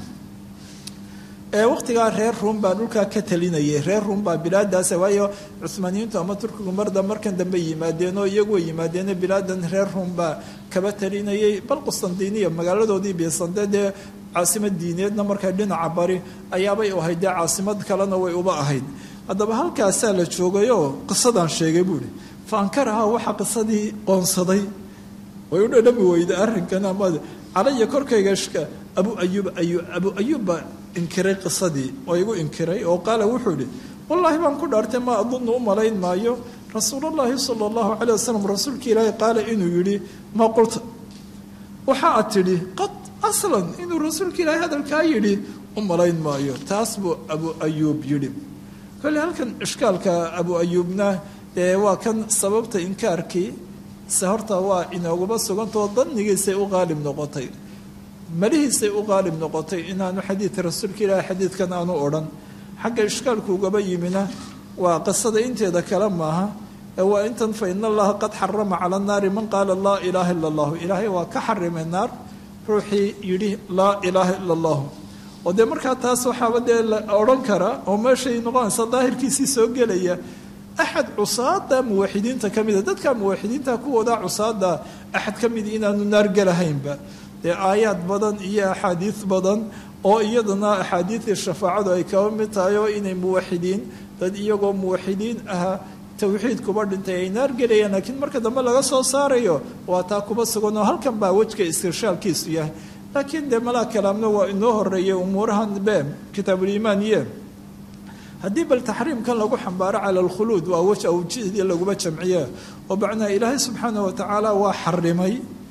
waqtigaa reer ruum baa dhulkaa ka talinayay reer ruum baa bilaadaas waayo cuhmaaniyiintu ama turkigu marda markan dambe yimaadeen oo iyagu way yimaadeen bilaadan reer ruum baa kaba talinayay bal qustandiniya magaaladoodii biisande dee caasimad diineedna markaa dhinaca bari ayaabay u ahayd dee caasimad kalena way uba ahayd haddaba halkaasaa la joogayoo qisadaan sheegay buuhi faankaraha waxaa qisadii qoonsaday way u dhadhami weyda arrinkan ama calaya korkayga abu ayuub ayu abu ayuub baa inkiray qisadii oo igu inkiray oo qaala wuxuu idhi wallaahi baan ku dhaartay ma adunnu u malayn maayo rasuulullaahi sala allahu calay wasalam rasuulka ilaahi qaala inuu yidhi maa qulta waxa aad tidhi qad aslan inuu rasuulka ilaahi hadalkaa yidhi u malayn maayo taas buu abu ayuub yidhi kolley halkan ishkaalka abu ayuubna dee waa kan sababta inkaarkii se horta waa inooguma sugantao dannigiisay u qaalib noqotay malihiisay u qaalib noqotay inaanu xadiidka rasuulka ilaahi xadiidkan aanu odhan xagga ishkaalku ugaba yimina waa qisada inteeda kale maaha ee waa intan fa ina allaha qad xarama cala naari man qaala laa ilaaha ila allahu ilaahay waa ka xarimay naar ruuxii yidhi laa ilaaha ila allahu oo dee markaa taas waxaaba dee la odhan kara oo meeshay noqonaysa daahirkiisii soo gelaya axad cusaada muwaxidiinta ka mida dadka muwaxidiinta kuwooda cusaada axad ka mid inaanu naar gelahaynba dee aayaad badan iyo axaadiid badan oo iyadana axaadiidii shafaacadu ay kaba mid tahay oo inay muwaxidiin dad iyagoo muwaxidiin ahaa towxiid kuba dhintay ay naar gelayaan laakiin marka dambe laga soo saarayo waa taa kuba sugan oo halkan baa wejka istishaalkiisu yahay laakiin dee malaa kalaamna waa inoo horeeyay umuurahan be kitaabuliimaan iyo haddii bal taxriimkan lagu xambaaro cala alkhuluud waa waj awjidii laguma jamciye oo macnaha ilaahay subxaana wa tacaala waa xarimay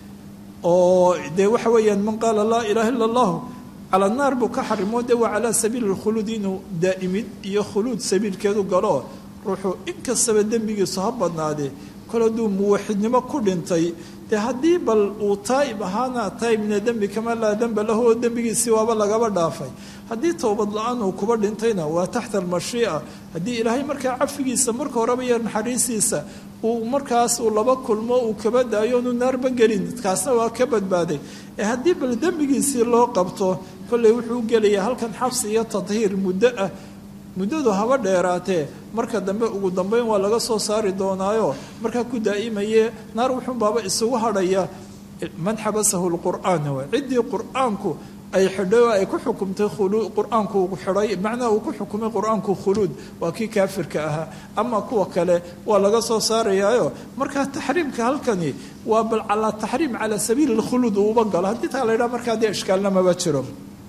oo dee waxa weeyaan man qaala laa ilaha illa allahu cala naar buu ka xarimo de waa calaa sabiili lkhuluud inuu daa'imid iyo khuluud sabiilkeedu galo ruuxuu inkastaba dembigiisu ha badnaadee kol hadduu muwaxidnimo ku dhintay dee haddii bal uu taa'ib ahaana taa'ib mina dembi kama laa demba lahu oo dembigiisii waaba lagaba dhaafay haddii towbad la-aan uu kuba dhintayna waa taxta almashiica haddii ilaahay markaa cafigiisa marka horeba iyo naxariistiisa uu markaas uu laba kulmo uu kaba daayo onu naarba gelin kaasna waa ka badbaaday ee haddii bal dembigiisii loo qabto kolley wuxuu gelayaa halkan xabsi iyo tadhiir muddo ah muddadu haba dheeraatee marka dambe ugu dambeyn waa laga soo saari doonaayo markaa ku daa'imaye naar wuxuun baaba isugu hadhaya man xabasahu lqur'aan waay ciddii qur'aanku ay xidhay oo ay ku xukumtay qur-aanku uu xidhay macnaha uu ku xukumay qur-aanku khuluud waa kii kaafirka ahaa ama kuwa kale waa laga soo saarayaayo markaa taxriimka halkani waa bal calaa taxriim calaa sabiili lkhuluud uuba galo haddii taa la ydhaha markaa dee ishkaalnamaba jiro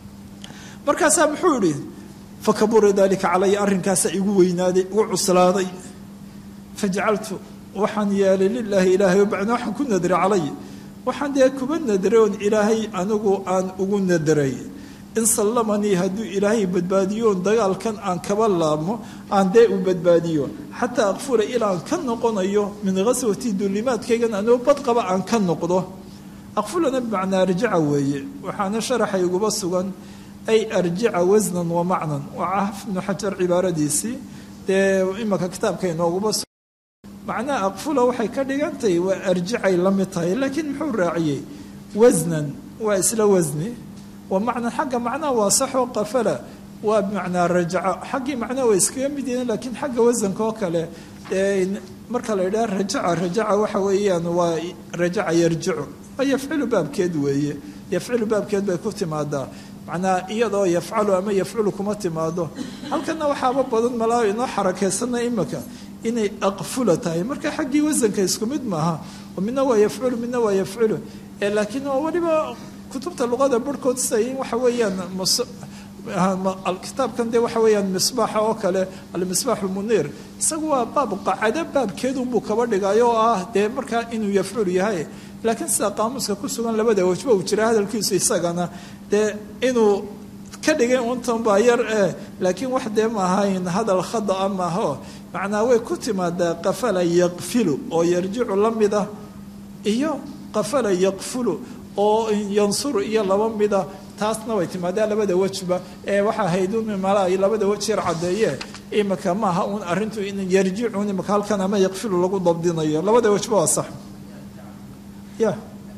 markaasaa muxuu yidhi fakabura dalika calaya arrinkaasa igu weynaaday igu cuslaaday fajacaltu waxaan yeelay lilaahi ilaahay bacna waxaan ku nadray calay waxaan dee kuba nadray oon ilaahay anigu aan ugu nadray in sallamanii hadduu ilaahay badbaadiyoon dagaalkan aan kaba laabmo aan dee u badbaadiyo xataa aqfura ilaan ka noqonayo min ghaswati dulimaadkaygan anoo badqaba aan ka noqdo aqfulana bimacnaa arjaca weeye waxaana sharaxa iguba sugan ay arjica wasnan wa macnan waa cahaf ibnu xajar cibaaradiisii dee imanka kitaabka inooguba macnaha aqfula waxay ka dhigantahay waa arjicay la mid tahay laakiin muxuu raaciyey wasnan waa isla wasni wa macnan xagga macnaha waa saxoo qafala waa bimacnaa rajaca xaggii macnaha waa iskaga mid yihiin laakiin xagga wasanka oo kale marka la yidhaha rajaca rajaca waxa weeyaan waa rajaca yarjicu waa yafcilu baabkeed weeye yafcilu baabkeed bay ku timaadaa macnaa iyadoo yafcalu ama yafculu kuma timaado halkana waxaaba badan malaa inoo xarakeysana imika inay aqfula tahay marka xaggii wasanka isku mid maaha oo midna waa yafculu midna waa yafculu laakiin waa weliba kutubta luqada barhkood siday waxa weeyaan kitaabkan de waxa weeyaan misbaaxa oo kale almisbaax lmuniir isagu waa baab qacado baabkeedunbuu kaba dhigayo oo ah dee markaa inuu yafcul yahay laakiin sida qaamuuska ku sugan labada wajba uu jira hadalkiisu isagana dee inuu ka dhigay untan baa yar eh laakiin wax dee maahayn hadal khadaa maaho macnaa way ku timaadaa qafala yaqfilu oo yarjicu la mid ah iyo qafala yaqfulu oo yansuru iyo laba mida taasna way timaadaa labada wejba ee waxaa haydun mala labada wej yar caddeeye imika maaha uun arrintu in yarjicun imika halkan ama yaqfilu lagu dabdinayo labada wejba waa sax ya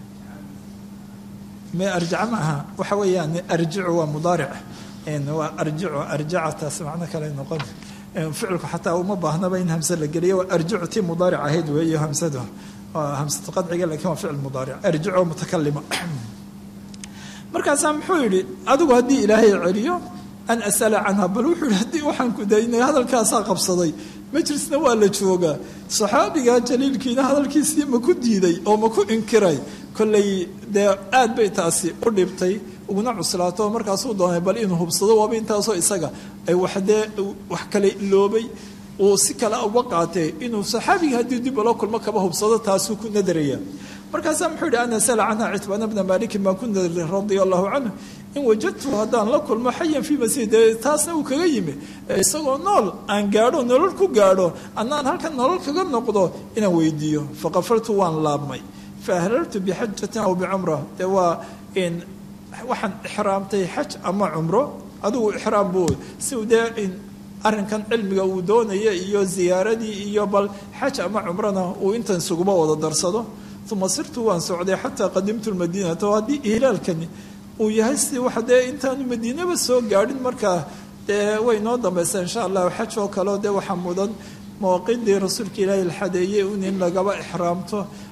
me arjaca maaha waxa weeyaan arjicu waa mudaaric waa arjicu arjacataas macno kale noqon ficilku xataa uma baahnaba in hamse la geliyo waa arjicu tii mudaaric ahayd weeye hamsadu hamsatu qadciga lakin waa ficil mudaaric arjicu mutakalima markaasaa muxuu yidhi adigu haddii ilaahay celiyo an asala canha bal wuxuu yihi haddii waxaan ku daynay hadalkaasaa qabsaday majlisna waa la joogaa saxaabiga jaliilkiina hadalkiisii ma ku diiday oo ma ku inkiray kollay dee aad bay taasi u dhibtay uguna cuslaato oo markaasuu doonay bal inuu hubsado waaba intaasoo isaga ay waxdee wax kale iloobay uu si kale uga qaatee inuu saxaabiga haddii dib ula kulmo kaba hubsado taasuu ku nadaraya markaasaa muxuu yihi ana sala canha citbaana bna malikin baan ku nadaray radia allahu canhu in wajadtu haddaan la kulmo xayan fii masjid dee taasna uu kaga yimi isagoo nool aan gaadho nolol ku gaadho annaan halkan nolol kaga noqdo inaan weydiiyo faqafartu waan laabmay fa ahlaltu bixajatin aw bicumra dee waa waxaan ixraamtay xaj ama cumro adigu ixraam buu si dee arrinkan cilmiga uu doonaya iyo ziyaaradii iyo bal xaj ama cumrana uu intan isuguba wada darsado uma sirtu waan socday xataa qadimtu lmadiinata oo haddii ihlaalkani uu yahay si waxa dee intaanu madiinaba soo gaadhin markaa dee way noo dambaysaa insha allahu xaj oo kaleo dee waxaa mudan mawaaqiiddii rasuulka ilaahi la xadeeyey un in lagaba ixraamto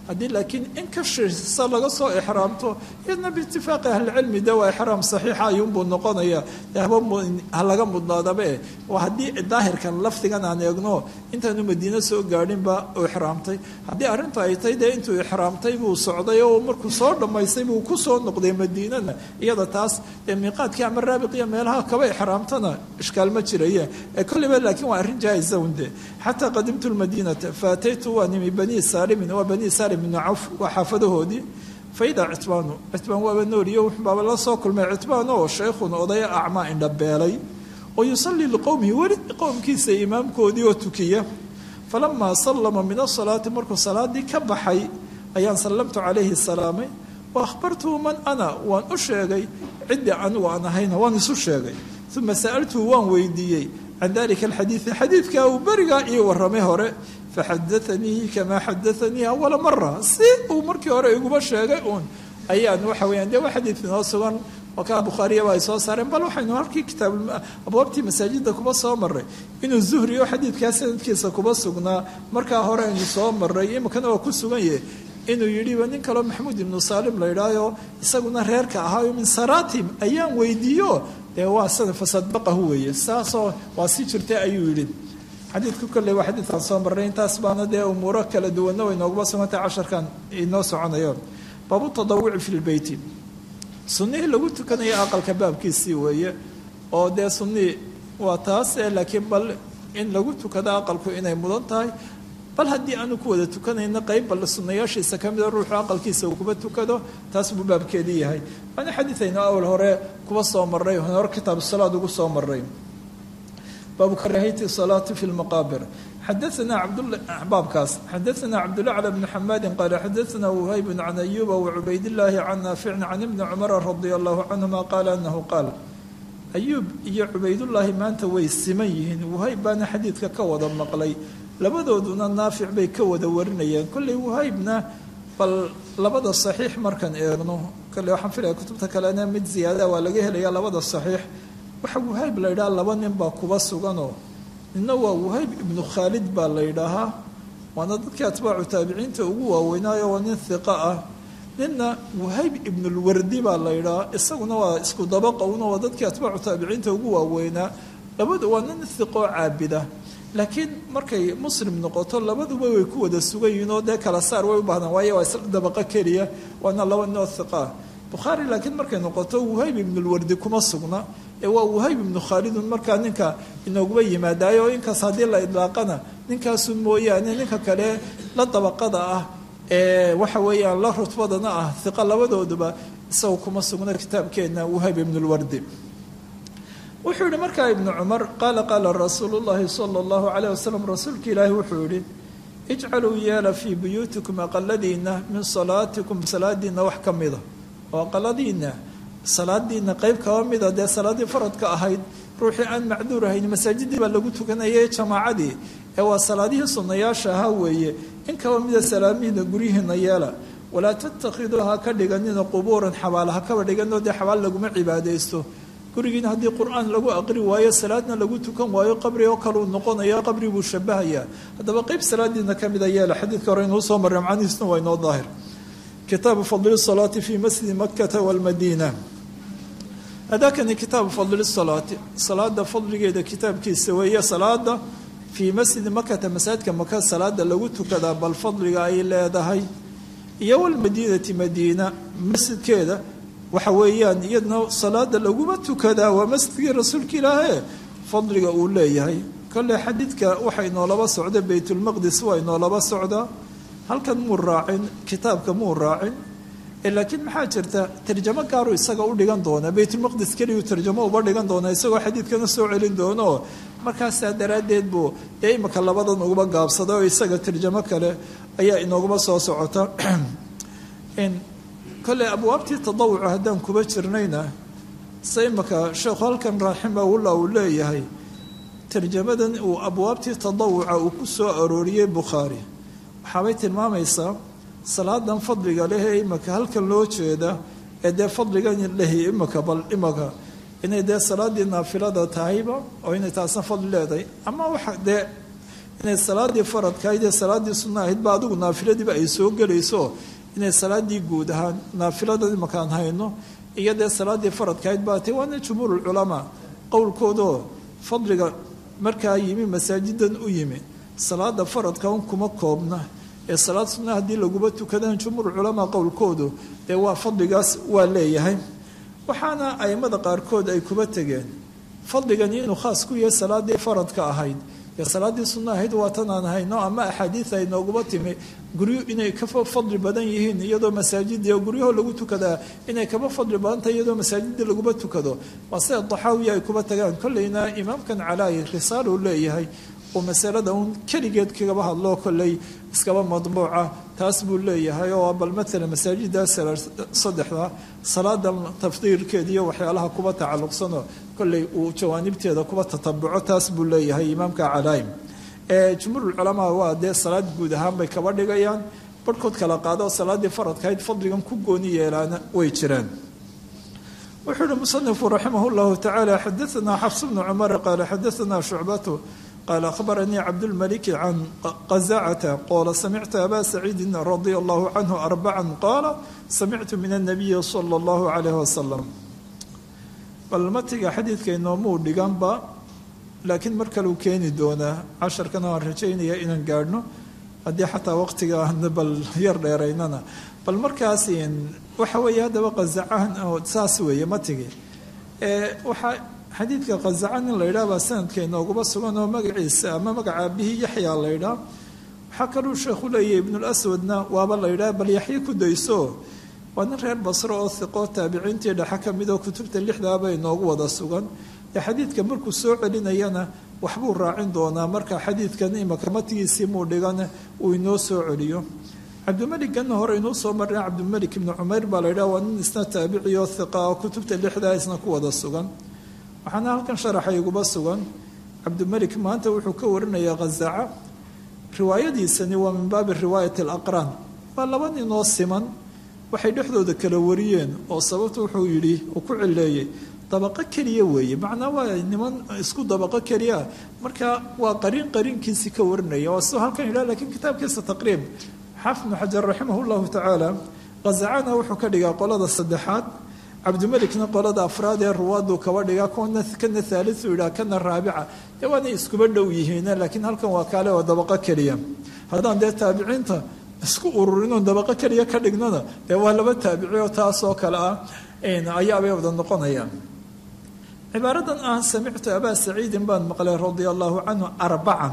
haddii laakiin in ka shisa laga soo ixraamto iyadna biitifaaqi ahlicilmi de waa ixraam saxiixa ayuunbuu noqonaya haba ha laga mudnaadabe waa haddii daahirkan lafdigan aan eegno intaanu madiine soo gaadhinba uu ixraamtay haddii arrintu ay tahay dee intuu ixraamtay buu socday oo markuu soo dhammaystay buu ku soo noqday madiinana iyada taas dee miiqaadkii ama raabiqiya meelaha kaba ixraamtana ishkaal ma jiraya ee kolliba laakiin waa arrin jaa-isa unde xataa qadimtu lmadiinata faataytu waa nimi banii saalimin waa banii saalim ibnu cawf waa xaafadahoodii faidaa citbaanu citbaan waaba nooriyo wuxubaaba la soo kulmay citbaan oo shaykhun odaya acmaa indhabeelay oo yusallii liqowmihi weli qowmkiisa imaamkoodii oo tukiya falamaa sallama min asalaati markuu salaadii ka baxay ayaan sallamtu calayhi salaamay wa akhbartuhu man ana waan u sheegay ciddii anigu aan ahayna waan isu sheegay uma sa'altuhu waan weydiiyey can dalika alxadiidi xadiidkaa uu berigaa ii warramay hore faxadaanii kamaa xadaanii awala mara si uu markii hore iguma sheegay uun ayaan waxa weyaan de waa xadiid inoo sugan oo kaa bukhaariyaba ay soo saareen bal waxaynu halkii kitaab abwaabtii masaajidda kuba soo maray inuu zuhri oo xadiidkaa sanadkiisa kuba sugnaa markaa hore aynu soo maray iminkana waa ku sugan yahe inuu yidhiba nin kaloo maxamuud ibnu saalim la idhaayo isaguna reerka ahaayo min saratim ayaan weydiiyo dee waa sana fasadbaqahu weeye saasoo waa si jirtay ayuu yidhi xadiidku kolley waa xadiidkaan soo marray intaas baana dee umuuro kala duwanna way nooguma sugantay casharkan inoo soconayo baabu tadawuci fi lbeyti sunnihii lagu tukanaya aqalka baabkiisii weeye oo dee sunnihii waa taas laakiin bal in lagu tukado aqalku inay mudan tahay bal haddii aanu ku wada tukanayna qayb bal sunnayaashiisa ka mida ruuxu aqalkiisa uu kuba tukado taas buu baabkeedii yahay waana xadiidaynu awal hore kuba soo marray hore kitaab salaad ugu soo maray baabu karaahiyati salaati fi lmaqaabir xadaana baabkaas xadaana cabdulacla bni xamaadin qaala xadaana wuhaybun can ayuba wacubaydillaahi can naaficin can ibni cumara radia allahu canhuma qaala anahu qaal ayuub iyo cubaydullaahi maanta way siman yihiin wuhayb baana xadiidka ka wada maqlay labadooduna naafic bay ka wada warinayeen kolley wuhaybna bal labada saxiix markaan eegno kolley waxaan filaya kutubta kalena mid ziyaada waa laga helaya labada saxiix waxa wuhayb la yidhaha laba nin baa kuba suganoo ninna waa wuhayb ibnu khaalid baa la yidhaahaa waana dadkii atbaacu taabiciinta ugu waaweynaayo waa nin hiqa ah ninna wuhayb ibnulwardi baa la yidhahaa isaguna waa isku dabaqa una waa dadkii atbaacu taabiciinta ugu waaweynaa labadu waa nin hiqoo caabida laakiin markay muslim noqoto labaduba way ku wada sugan yihiin oo dee kala saar way u baahdaan waayo waa isla dabaqo keliya waana laba ninoo hiqaa bukhaari laakiin markay noqoto wuhayb ibnulwardi kuma sugna ee waa wuhayb ibnu khaalidun markaa ninka inooguba yimaadaayo inkaas haddii la idlaaqana ninkaasu mooyaane ninka kale la dabaqada ah ee waxa weeyaan la rutbadana ah hiqa labadooduba isaga kuma sugna kitaabkeenna wuhayb ibnulwardi wuxuu yihi markaa ibnu cumar qaala qaala rasuulu llaahi sala allahu calayh wasalam rasuulka ilaahi wuxuu yihi ijcaluu yeela fii buyuutikum aqaladiina min salaatikum salaadiina wax ka mida oo aqaladiina salaadiina qeyb kaba mida dee salaadii faradka ahayd ruuxii aan macduur ahayn masaajidii baa lagu tukanayay jamaacadii ee waa salaadihii sunnayaasha ahaa weeye in kaba mida salaamihiina guryihiina yeela walaa tattakhiduu ha ka dhiganina qubuuran xabaal ha kaba dhiganoo dee xabaal laguma cibaadaysto gurigiina haddii qur-aan lagu aqri waayo salaadna lagu tukan waayo qabri oo kaleu noqonaya qabri buu shabahayaa haddaba qeyb salaadiina ka mida yeela xadiidka hore inuu soo marray macnihiisna waa inoo daahir kitaabu fadli salaati fi masjidi makata walmadiina hadakani kitaabu fadli salaati salaada fadligeeda kitaabkiisa weeye salaada fii masjidi makata masaajidka maka salaada lagu tukadaa bal fadliga ay leedahay iyo walmadiinati madiina masjidkeeda waxa weeyaan iyadna salaada laguma tukadaa waa masjidkii rasuulka ilaahe fadliga uu leeyahay kolley xadiidka waxa inoolaba socda baytulmaqdis waa inoolaba socdaa halkan muu raacin kitaabka muu raacin laakiin maxaa jirta tarjamo gaaru isaga u dhigan doona baytulmaqdis keliyu tarjamo uba dhigan doona isagoo xadiidkana soo celin doono markaasaa daraaddeed buu dee imika labadan uguba gaabsaday oo isaga tarjamo kale ayaa inooguma soo socota kolley abwaabtii tadawuca haddaan kuba jirnayna se imika sheekhu halkan raximahullah uu leeyahay tarjamadan uu abwaabtii tadawuca uu ku soo arooriyey bukhaari waxaabay tilmaamaysaa salaadan fadliga leh ee imika halkan loo jeeda ee dee fadligan lehi imika bal imika inay dee salaadii naafilada tahayba oo inay taasna fadli leedahay ama waxa dee inay salaadii faradkahayd ee salaaddii sunna ahaydba adigu naafiladiiba ay soo gelayso inay salaadii guud ahaan naafiladan imakaan hayno iyo dee salaaddii faradkahayd baa tay waana jumhuurulculamaa qowlkoodoo fadliga markaa yimi masaajidan u yimi salaada faradka un kuma koobna ee salaad sunna haddii laguba tukadaan jumhuur culamaa qowlkoodu dee waa fadligaas waa leeyahay waxaana aimada qaarkood ay kuba tegeen fadligani inuu khaas ku yahay salaadii faradka ahayd ee salaaddii sunna ahayd waa tan aan hayno ama axaadiid ay nooguba timi guryo inay ka fadli badan yihiin iyadoo masaajidii oo guryaho lagu tukadaa inay kaba fadli badan tahay iyadoo masaajidii laguba tukado waa sida daxaawiya ay kuba tagaan kolleyna imaamkan calaayi risaal uu leeyahay oo masalada uun keligeed kagaba hadloo kolley iskaba madbuuca taas buu leeyahay oo bal maalan masaajida saddexda salaada tafdiirkeeda iyo waxyaalaha kuba tacalluqsanoo kolley uu jawaanibteeda kuba tatabuco taas buu leeyahay imaamka calaayim jumhuurulculamaa waa dee salaad guud ahaan bay kaba dhigayaan barhkood kala qaado salaaddii faradkahayd fadligan ku gooni yeelaana way jiraan wuxuu uhi musanifu raximah llahu tacaala xadaanaa xafs bnu cumar qaala xadaanaa shucbatu قال أخبرني عبد الملك عن قزعة قال سمعت أبا سعيد رضي الله عنه أربعا قال سمعت من النبي صلى الله عليه وسلم balmatiga xadiidka inoomuu dhiganba laakiin mar kaleu keeni doonaa casharkana waan rajaynaya inaan gaadhno haddii xataa waqtiga bal yar dheeraynana bal markaas waxa weeye haddaba qazacahan oo saas weeye matigi waxaa xadiidka qazacan in la yidhaah baa sanadka inoogaba sugan oo magaciisa ama magaca aabihii yaxyaa la ydhaah waxaa kaluu sheekhu leeyahy ibnulaswadna waaba la yidhaah bal yaxye ku dayso waa nin reer basro oo hiqoo taabiciintii dhexe ka mid oo kutubta lixdaaba inoogu wada sugan ee xadiidka markuu soo celinayana waxbuu raacin doonaa marka xadiidkan imaka matigiisii muu dhigan uu inoo soo celiyo cabdimeliganna hore inuu soo marna cabdimelik ibnu cumayr baa la yidhaha waa nin isna taabici oo hiqa oo kutubta lixdaa isna ku wada sugan waxaana halkan sharaxa iguba sugan cabdimelik maanta wuxuu ka warinayaa khazaca riwaayadiisani waa min baabi riwaayat alaqraan waa laba ninoo siman waxay dhexdooda kala wariyeen oo sababta wuxuu yidhi uu ku cileeyey dabaqo keliya weeye macnaa waa niman isku dabaqo keliya marka waa qariin qariinkiisii ka warinaya waa sidoo halkan yidhah lakiin kitaabkiisa taqriib xaafid ibnu xajar raximah llahu tacaala khazacana wuxuu ka dhigaa qolada saddexaad cabdimelikna qolada afraad ee ruwaadu kaba dhigaa kuna kana haaliu yidhaha kana raabica dee waanay iskuba dhow yihiin laakiin halkan waa kaale oo dabaqo keliya haddaan dee taabiciinta isku ururino dabaqo keliya ka dhignana dee waa laba taabici oo taasoo kale ah ayaabay wada noqonayaan cibaaradan ah samictu abaa saciidin baan maqlay radia allahu canhu arbacan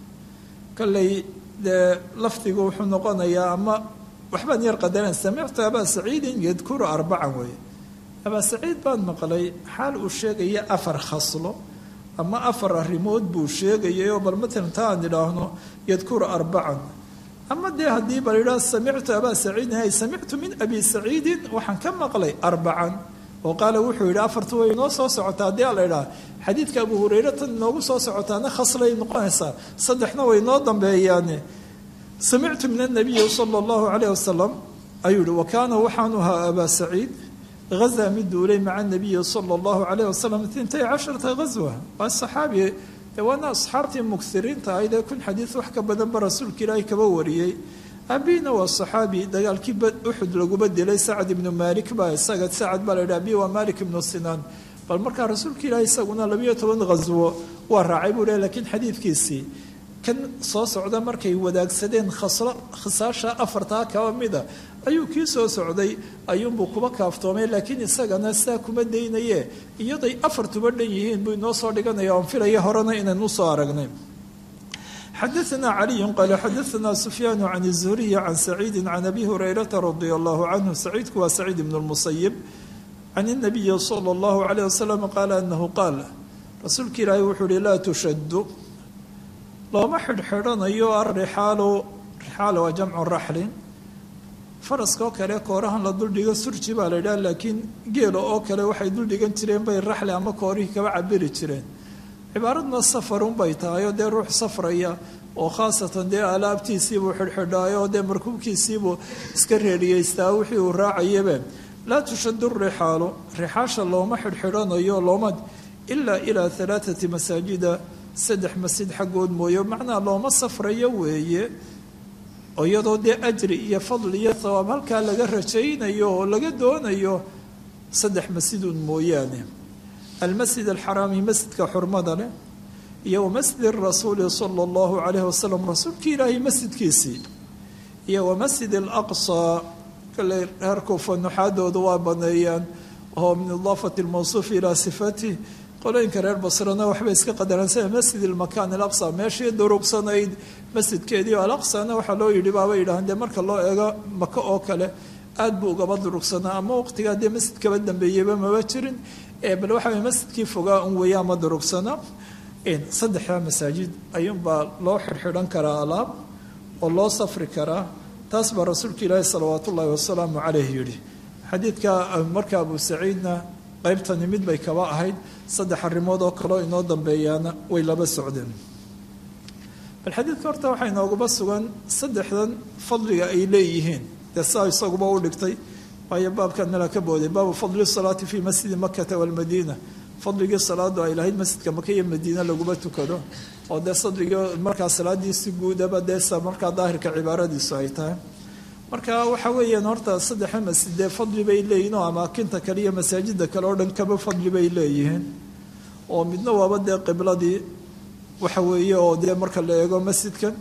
kolley dee lafdigu wuxuu noqonayaa ama waxbaan yar qadaran samictu abaa saciidin yadkuru arbacan weeye abaa saciid baan maqlay xaal uu sheegaya afar khaslo ama afar arrimood buu sheegayay oo bal matalan ta aan idhaahno yadkuru arbacan ama dee haddii bal idhaah samictu abaa saciidin ay samictu min abi saciidin waxaan ka maqlay arbacan oo qaala wuxuu yidhi afartu way inoo soo socotaa haddii ala idhaah xadiidka abu hureyre tan inoogu soo socotaana khaslay noqonaysaa saddexna way noo dambeeyaane samictu min anabiyi sala allahu calayh wasalam ayuu yihi wa kaana waxaanu ahaa abaa saciid غزا mid duulay maca النabiyi slى الlahu عalيه waslm intay casharata غaswa waa saxaabi waana asxaabtii mugsiriinta ahayd ee kun xadiid wax ka badanba rasuulka ilaahay kaba wariyey abina waa saxaabi dagaalkii uxud laguba dilay sacad ibnu malik baa isaga sacad baa la yidhi abi waa malik ibnu sinaan bal markaa rasuulka ilaahay isaguna labayo toban ghaswo waa raacay buu leh lakiin xadiidkiisii kan soo socda markay wadaagsadeen khaslo khisaasha afartaa kaba mida ayuu kii soo socday ayuunbuu kuba kaaftoomay laakiin isagana sidaa kuma daynaye iyaday afartuba dhan yihiin buu inoo soo dhiganaya oon filaya horena inaynu usoo aragnay xadaثna caliyu qaala xadaثna sufyaanu can الzuhriyi can saciidi can abi hurayrata radi allahu canhu saciidku waa saciid ibn اlmusayib can الnabiyi salى اllahu عalيه wasalam qaala anahu qaal rasuulka ilaahay wuxuu uhi laa tushadu looma xidhxidhanayo arixaalu rixaal waa jamcu raxlin faraska oo kale koorahan la duldhigo surji baa la yidhaha laakiin geela oo kale waxay duldhigan jireen bay raxli ama koorihii kaba cabiri jireen cibaaradna safarun bay tahay oo dee ruux safraya oo khaasatan dee alaabtiisiibuu xidhxidhaayo oo dee markuubkiisiibuu iska reeriyeystaa wixii uu raacayabe laa tushadu rixaalu rixaasha looma xidhxidhanayo looma ilaa ilaa alaaati masaajida saddex masjid xaggood mooye macnaa looma safrayo weeye oo iyadoo dee ajri iyo fadli iyo thawaab halkaa laga rajaynayo oo laga doonayo saddex masjidun mooyaane almasjid alxaraami masjidka xurmada leh iyo wamasjid rasuuli sala allahu calayhi wasalam rasuulkii ilaahay masjidkiisii iyo wamasjid alaqsa kale reer kuufa nuxaadooda waa baneeyaan oo min idaafati lmawsuuf ilaa sifati qolooyinka reer basrana waxbay iska qadaraan sida masjid almakan alaqsa meeshii durugsanayd masjidkeedii alaqsana waxaa loo yidhi baaba yidhahaan dee marka loo eego maka oo kale aad buu ugaba durugsanaa ama waqtigaa dee masjid kaba dambeeyeyba maba jirin bal waxa way masjidkii fogaa un weeya ama durugsana saddexdaa masaajid ayuunbaa loo xidhxidhan karaa alaab oo loo safri karaa taas baa rasuulka ilaahi salawaat ullaahi wasalaamu caleyh yidhi xadiidka marka abu saciidna qaybtani mid bay kaba ahayd saddex arrimood oo kaleo inoo dambeeyaana way laba socdeen bal xadiidka horta waxaa inooguba sugan saddexdan fadliga ay leeyihiin dee saa isaguba u dhigtay waayo baabkan nala ka booday baabu fadli salaati fii masjidi makata walmadiina fadligii salaadu ay lahayd masjidka maka iyo madiine laguma tukado oo dee sadrigii markaa salaadiisi guudaba dee markaa daahirka cibaaradiisu ay tahay marka waxa weeyaan horta saddexa masjid dee fadli bay leeyihiin oo amaakinta kale iyo masaajida kale oo dhan kaba fadli bay leeyihiin oo midna waaba dee qibladii waxa weeye oo dee marka la eego masjidkan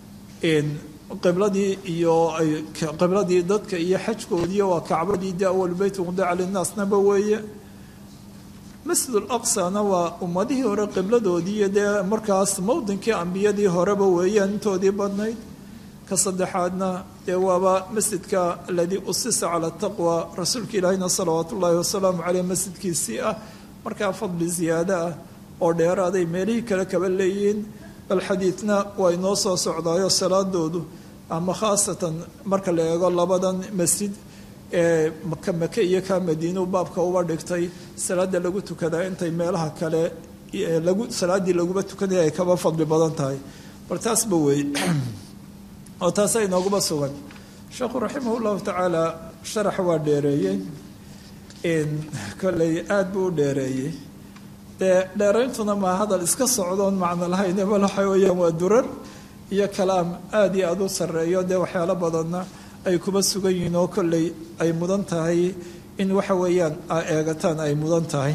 qibladii iyo qibladii dadka iyo xajkoodii waa kacbadii dee awal beyt wudica linnaasnaba weeye masjid alaqsana waa ummadihii hore qibladoodii iyo dee markaas mowdinkii ambiyadii horeba weeyaan intoodii badnayd ka saddexaadna dee waaba masjidka aladii usisa cala taqwa rasuulka ilaahina salawaat ullaahi wasalaamu caleyh masjidkiisii ah markaa fadli ziyaado ah oo dheeraaday meelihii kale kaba leeyihiin bal xadiidna waa inoo soo socdaayo salaadoodu ama khaasatan marka la eego labadan masjid ee maka make iyo kaa madiinuu baabka uba dhigtay salaada lagu tukadaa intay meelaha kale lagu salaaddii laguba tukanaya ay kaba fadli badan tahay bal taasba weeye oo taasa inooguba sugan sheekhu raximah llahu tacaala sharaxa waa dheereeyey kolley aada buu u dheereeyey dee dheerayntuna maa hadal iska socdoon macno lahayn bal waxa weeyaan waa durar iyo kalaam aada iyo aada u sarreeyo dee waxyaalo badanna ay kuba sugan yihiin oo kolley ay mudan tahay in waxa weeyaan a eegataan ay mudan tahay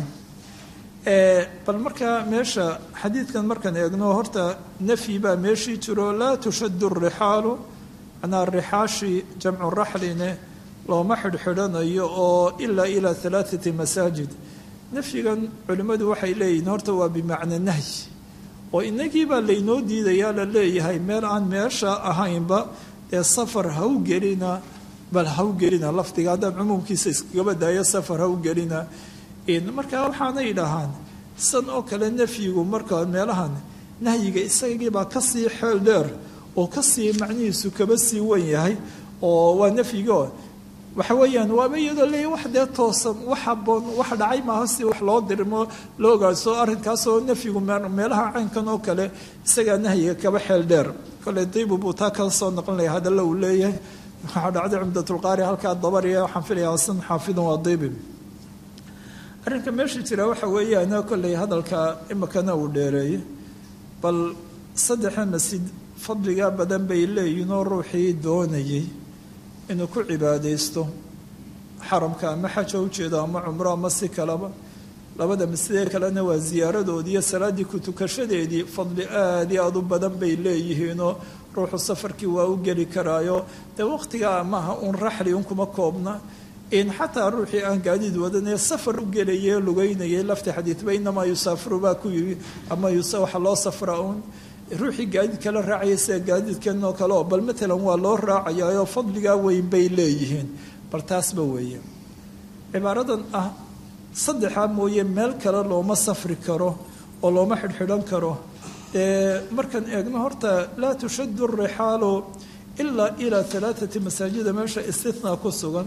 bal markaa meesha xadiidkan markaan eegno horta nafyi baa meeshii jiro laa tushadu rixaalu manaa rixaashi jamcu raxline looma xidhxidhanayo oo ilaa ilaa alaaati masaajid nafyigan culimmadu waxay leeyihiin horta waa bimacna nahyi oo inagiibaa laynoo diidayaa la leeyahay meel aan meesha ahaynba dee safar ha u gelina bal ha u gelina lafdiga haddaan cumuumkiisa iskagaba daayo safar ha u gelina markaa waxaana idhahaan san oo kale nafyigu marka meelahan nahyiga isagiibaa kasii xeel dheer oo kasii macnihiisu kaba sii wan yahay oo waa nafyigo waxa weeyaan waaba iyadoo leeya wax dee toosan wax haboon wax dhacay maaha si wax loo dirmo loo ogaadso arrinkaasoo nafyigu meelaha caynkan oo kale isagaa nahyiga kaba xeel dheer kole dibu buu taa kala soo noqon laya hadalla uu leeyahay waxaa dhacday cumdatulqaari halkaa dabariya waxaan filayaa san xaafidan waa dibi arrinka meesha jira waxa weeyaan kolley hadalka imikana uu dheereeyey bal saddexa masjid fadliga badan bay leeyihiin oo ruuxii doonayay inuu ku cibaadaysto xaramka ama xaja ujeedo ama cumro ama si kaleba labada masjidee kalena waa ziyaaradoodii iyo salaaddii ku tukashadeedii fadli aad iyo aad u badan bay leeyihiinoo ruuxu safarkii waa u geli karaayo dee waqtigaa maaha uun raxli un kuma koobna in xataa ruuxii aan gaadiid wadanee safar u gelayay lugeynayay lafti xadiidba inamaa yusaafiru baa ku yimi ama waxa loo safra uun ruuxii gaadiid kala raacaya sida gaadiidkan oo kale oo bal matalan waa loo raacayaayoo fadligaa weyn bay leeyihiin bal taasba weeye cibaaradan ah saddexaa mooye meel kale looma safri karo oo looma xidhxidhan karo markaan eegno horta laa tushadu rixaalu ilaa ilaa alaaati masaajida meesha istithnaa ku sugan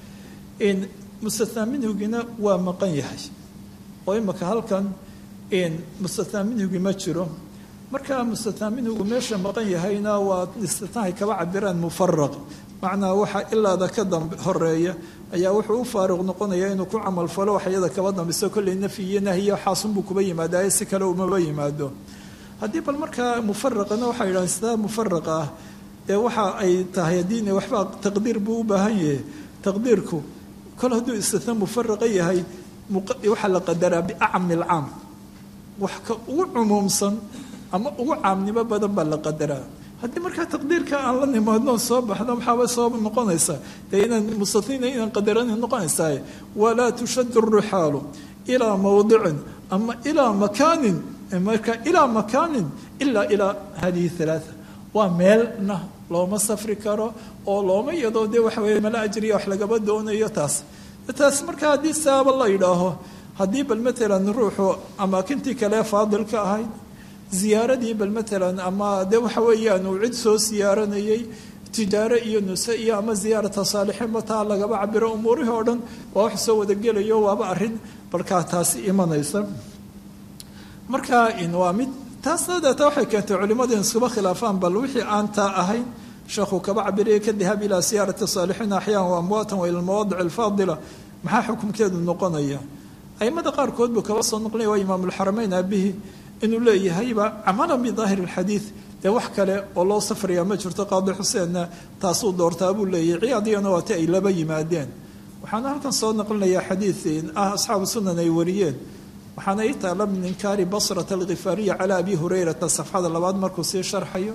in mustathnaa minhugina waa maqan yahay oo imika halkan mustathnaa minhugi ma jiro markaa mustathnaa minhugu meesha maqan yahayna waa istithnaahay kaba cabiraan mufaraq macnaa waxa ilaada ka dambe horeeya ayaa wuxuu u faaruq noqonaya inuu ku camalfalo waxyada kaba dambayso kolley nafyi iyo nahyi xaasunbuu kuba yimaadaaye si kale umaba yimaado haddii bal markaa mufaraqana waxaa yidhahan sidaa mufaraqa ah dee waxa ay tahay haddii waxbaa taqdiir buu u baahan yahay taqdiirku kol hadduu istina mufaraqa yahay waxaa la qadaraa biacmi lcaam wax ka ugu cumuumsan ama ugu caamnimo badan baa la qadaraa haddii markaa taqdiirka aan la nimaadno soo baxno maxaaba soo noqonaysaa dee inaan mustaniina inaan qadarana noqonaysaa walaa tushadu ruxaalu ilaa mawdicin ama ilaa makaanin marka ilaa makaanin ilaa ilaa hadihi halaaa waa meelna looma safri karo oo looma iyadoo dee waxa weye mala ajriya wax lagaba doonayo taas taas marka haddii saaba la yidhaaho haddii bal matalan ruuxu amaakintii kale faadilka ahayd ziyaaradii bal matalan ama dee waxa weeyaan uu cid soo siyaaranayay tijaaro iyo nuse iyo ama ziyaarata saalixiin bataa lagaba cabiro umuurihii oo dhan waa wax soo wadagelayo waaba arrin balkaa taasi imanaysa marka waa mid taasna deeta waxay keentay culimmadu in iskuba khilaafaan bal wixii aan taa ahayn sheekhu kaba cabiraya ka dahab ilaa siyaarati saalixiin axyaan wa amwaatan wa ila almawaadic alfaadila maxaa xukumkeedu noqonaya aimada qaarkood buu kaba soo noqlinaya waa imaamulxarameyn aabihii inuu leeyahayba camalan bidaahiri alxadiid dee wax kale oo loo safrayaa ma jirto qaadi xuseenna taasuu doortaa buu leeyahy ciyaadiyana waati ay laba yimaadeen waxaana halkan soo naqlinayaa xadiid ah asxaabu sunan ay wariyeen waxaana ii taala min inkaari basrata alkhifaariya calaa abi hurayrata safxada labaad markuu sii sharxayo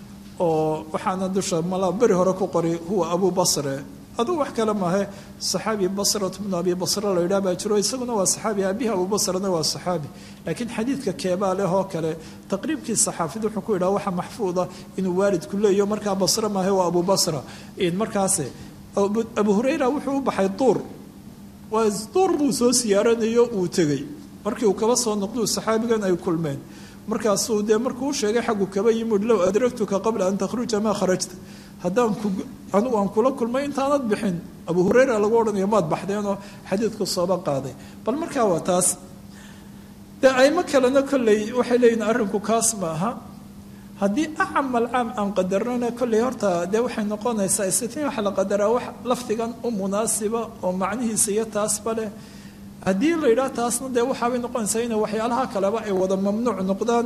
oo waxaana dusha mala beri hore ku qori huwa abu basre aduu wax kale maahe saxaabi basrat bnu abi basre la yidhaha baa jiro isaguna waa saxaabi aabihi abu basrena waa saxaabi laakiin xadiidka keebaa leh oo kale taqriibkii saxaafid wuxuu ku yidhaha waxa maxfuuda inuu waalidku leeyo markaa basre maahe waa abu basra markaase abu hurayra wuxuu u baxay duur waa duur buu soo siyaaranayo uu tegey markii uu kaba soo noqduu saxaabigan ay kulmeen markaasuu dee markuu u sheegay xaggu kaba yimid low adragtuka qabla an takhruja maa kharajta haddaan anigu aan kula kulmay intaanad bixin abu hureyra lagu odhanayo maad baxdeenoo xadiidku sooba qaaday bal markaa waa taas dee aimo kalena kolley waxay leeyihin arrinku kaas ma aha haddii acamal caam aan qadarnana kolley horta dee waxay noqonaysaa istitiin waxa la qadaraa wax lafdigan u munaasiba oo macnihiisa iyo taasba leh haddii la yidhaah taasna dee waxaabay noqonaysaa inay waxyaalaha kaleba ay wada mamnuuc noqdaan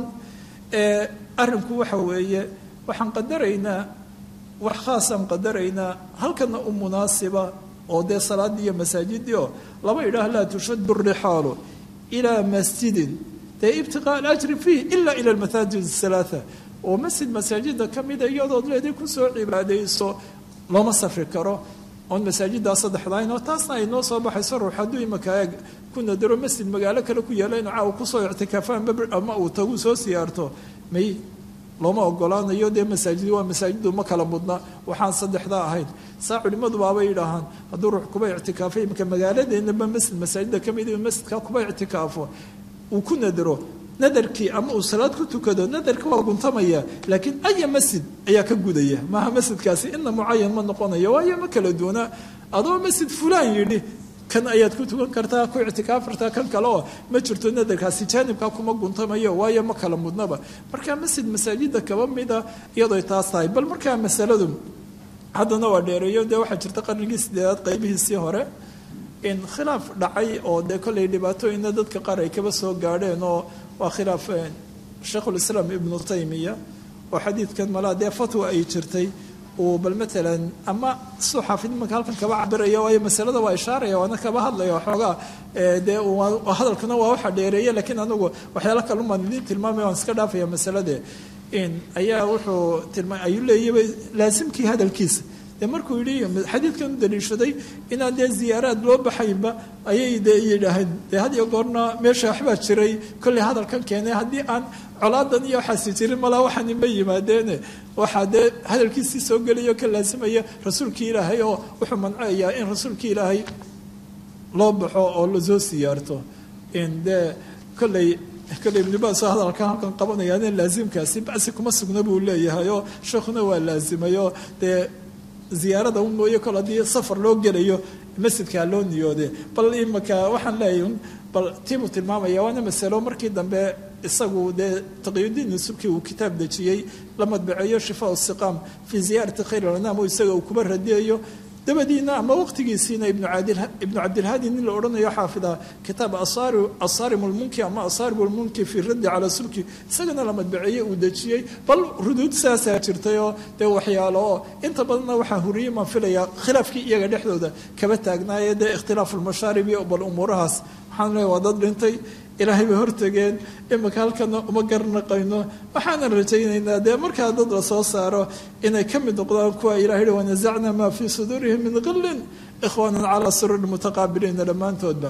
arrinku waxa weeye waxaan qadaraynaa wax khaasaan qadaraynaa halkana u munaasiba oo dee salaaddii iyo masaajidii oo laba yidhaah laa tushadu rixaalu ilaa masjidin dee ibtiqaa alajri fiih ila ila almasaajid halaaa oo masjid masaajida ka mida iyadood leeday kusoo cibaadayso looma safri karo oon masaajiddaa saddexdahayn oo taasna ay noo soo baxayso ruux hadduu imaka eeg ku nadaro masjid magaalo kale ku yaala inuu caawa kusoo ictikaafaan ama uu tagu soo siyaarto may looma ogolaanayo dee masaajid waa masaajidu ma kala mudna waxaan saddexdaa ahayn saa culimmadu baabay yidhaahaan hadduu ruux kuba ictikaafo imika magaaladeennaba masjid masaajida ka mid masjidka kuba ictikaafo uu ku nadaro nadarkii ama uu salaad ku tukado nadarka waa guntamaya laakiin aya masjid ayaa ka gudaya maaha masjidkaasi ina mucayan ma noqonayo waayo ma kala duwana adoo masjid fulaan yidhi kan ayaad ku tukan kartaa ku ictikaaf kartaa kan kale oo ma jirto nadarkaasi jaanibkaa kuma guntamayo waayo ma kala mudnaba marka masjid masaajida kaba mida iyadoo taas tahay bal markaa masaladu haddana waa dheereeyo dee waxaa jirta qarnigii sideedaad qaybihiisii hore in khilaaf dhacay oo dee kollay dhibaatooyinna dadka qaar ay kaba soo gaadheen oo waa khilaaf sheikhulislaam ibnu taymiya oo xadiidkan malaa dee fatwa ay jirtay uu bal matalan ama suu xaafid imanka halkan kaba cabiraya waayo masalada waa ishaaraya waana kaba hadlaya waxoogaa dee hadalkuna waa waxa dheereeya laakiin anigu waxyaalo kalumaan idiin tilmaamaya waan iska dhaafaya masalade in ayaa wuxuu tilma ayuu leeyaba laasimkii hadalkiisa dee markuu yidhi xadiidkan u daliishaday inaan dee ziyaaraad loo baxaynba ayay dee yidhaaheen dee had iyo goorna meesha waxbaa jiray kolley hadalkan keenay haddii aan colaadan iyo waxaasi jirin malaa waxaani ma yimaadeene waxaa dee hadalkiisii soo gelayo ka laasimaya rasuulkii ilaahay oo wuxuu mancayaa in rasuulkii ilaahay loo baxo oo lasoo siyaarto in dee kolley kolley ibnibaaso hadalkan halkan qabanayaan in laasimkaasi basi kuma sugna buu leeyahay oo sheekhuna waa laasimay oo dee ziyaarada u mooye kol haddii safar loo gelayo masjidkaa loo niyoode bal imaka waxaan leeyahay bal tiibuu tilmaamaya waana masalo markii dambe isagu dee taqiyudiin subkii uu kitaab dejiyey la madbaceeyo shifaa siqaam fii ziyaarati khayr alanaam oo isaga uu kuba radiyayo dabadiina ama waqtigiisiina ibnu cabdilhaadi nin la odhanayo xaafida kitaab asaarim lmunki ama asaarim lmunki fi raddi calaa sulki isagana la madbaceeyey uu dejiyey bal ruduud saasaa jirtay oo dee waxyaalo oo inta badanna waxaa huriyey maan filaya khilaafkii iyaga dhexdooda kaba taagnaaye dee ikhtilaafu lmashaarib iyo bal umuurahaas waxaan leeya waa dad dhintay ilaahay bay hortageen imika halkana uma garnaqayno waxaanan rajaynaynaa dee markaa dad la soo saaro inay ka mid noqdaan kuwa ilahay hi wanasacna maa fii suduurihim min qillin ikhwaanan calaa sururi mutaqaabiliina dhammaantoodba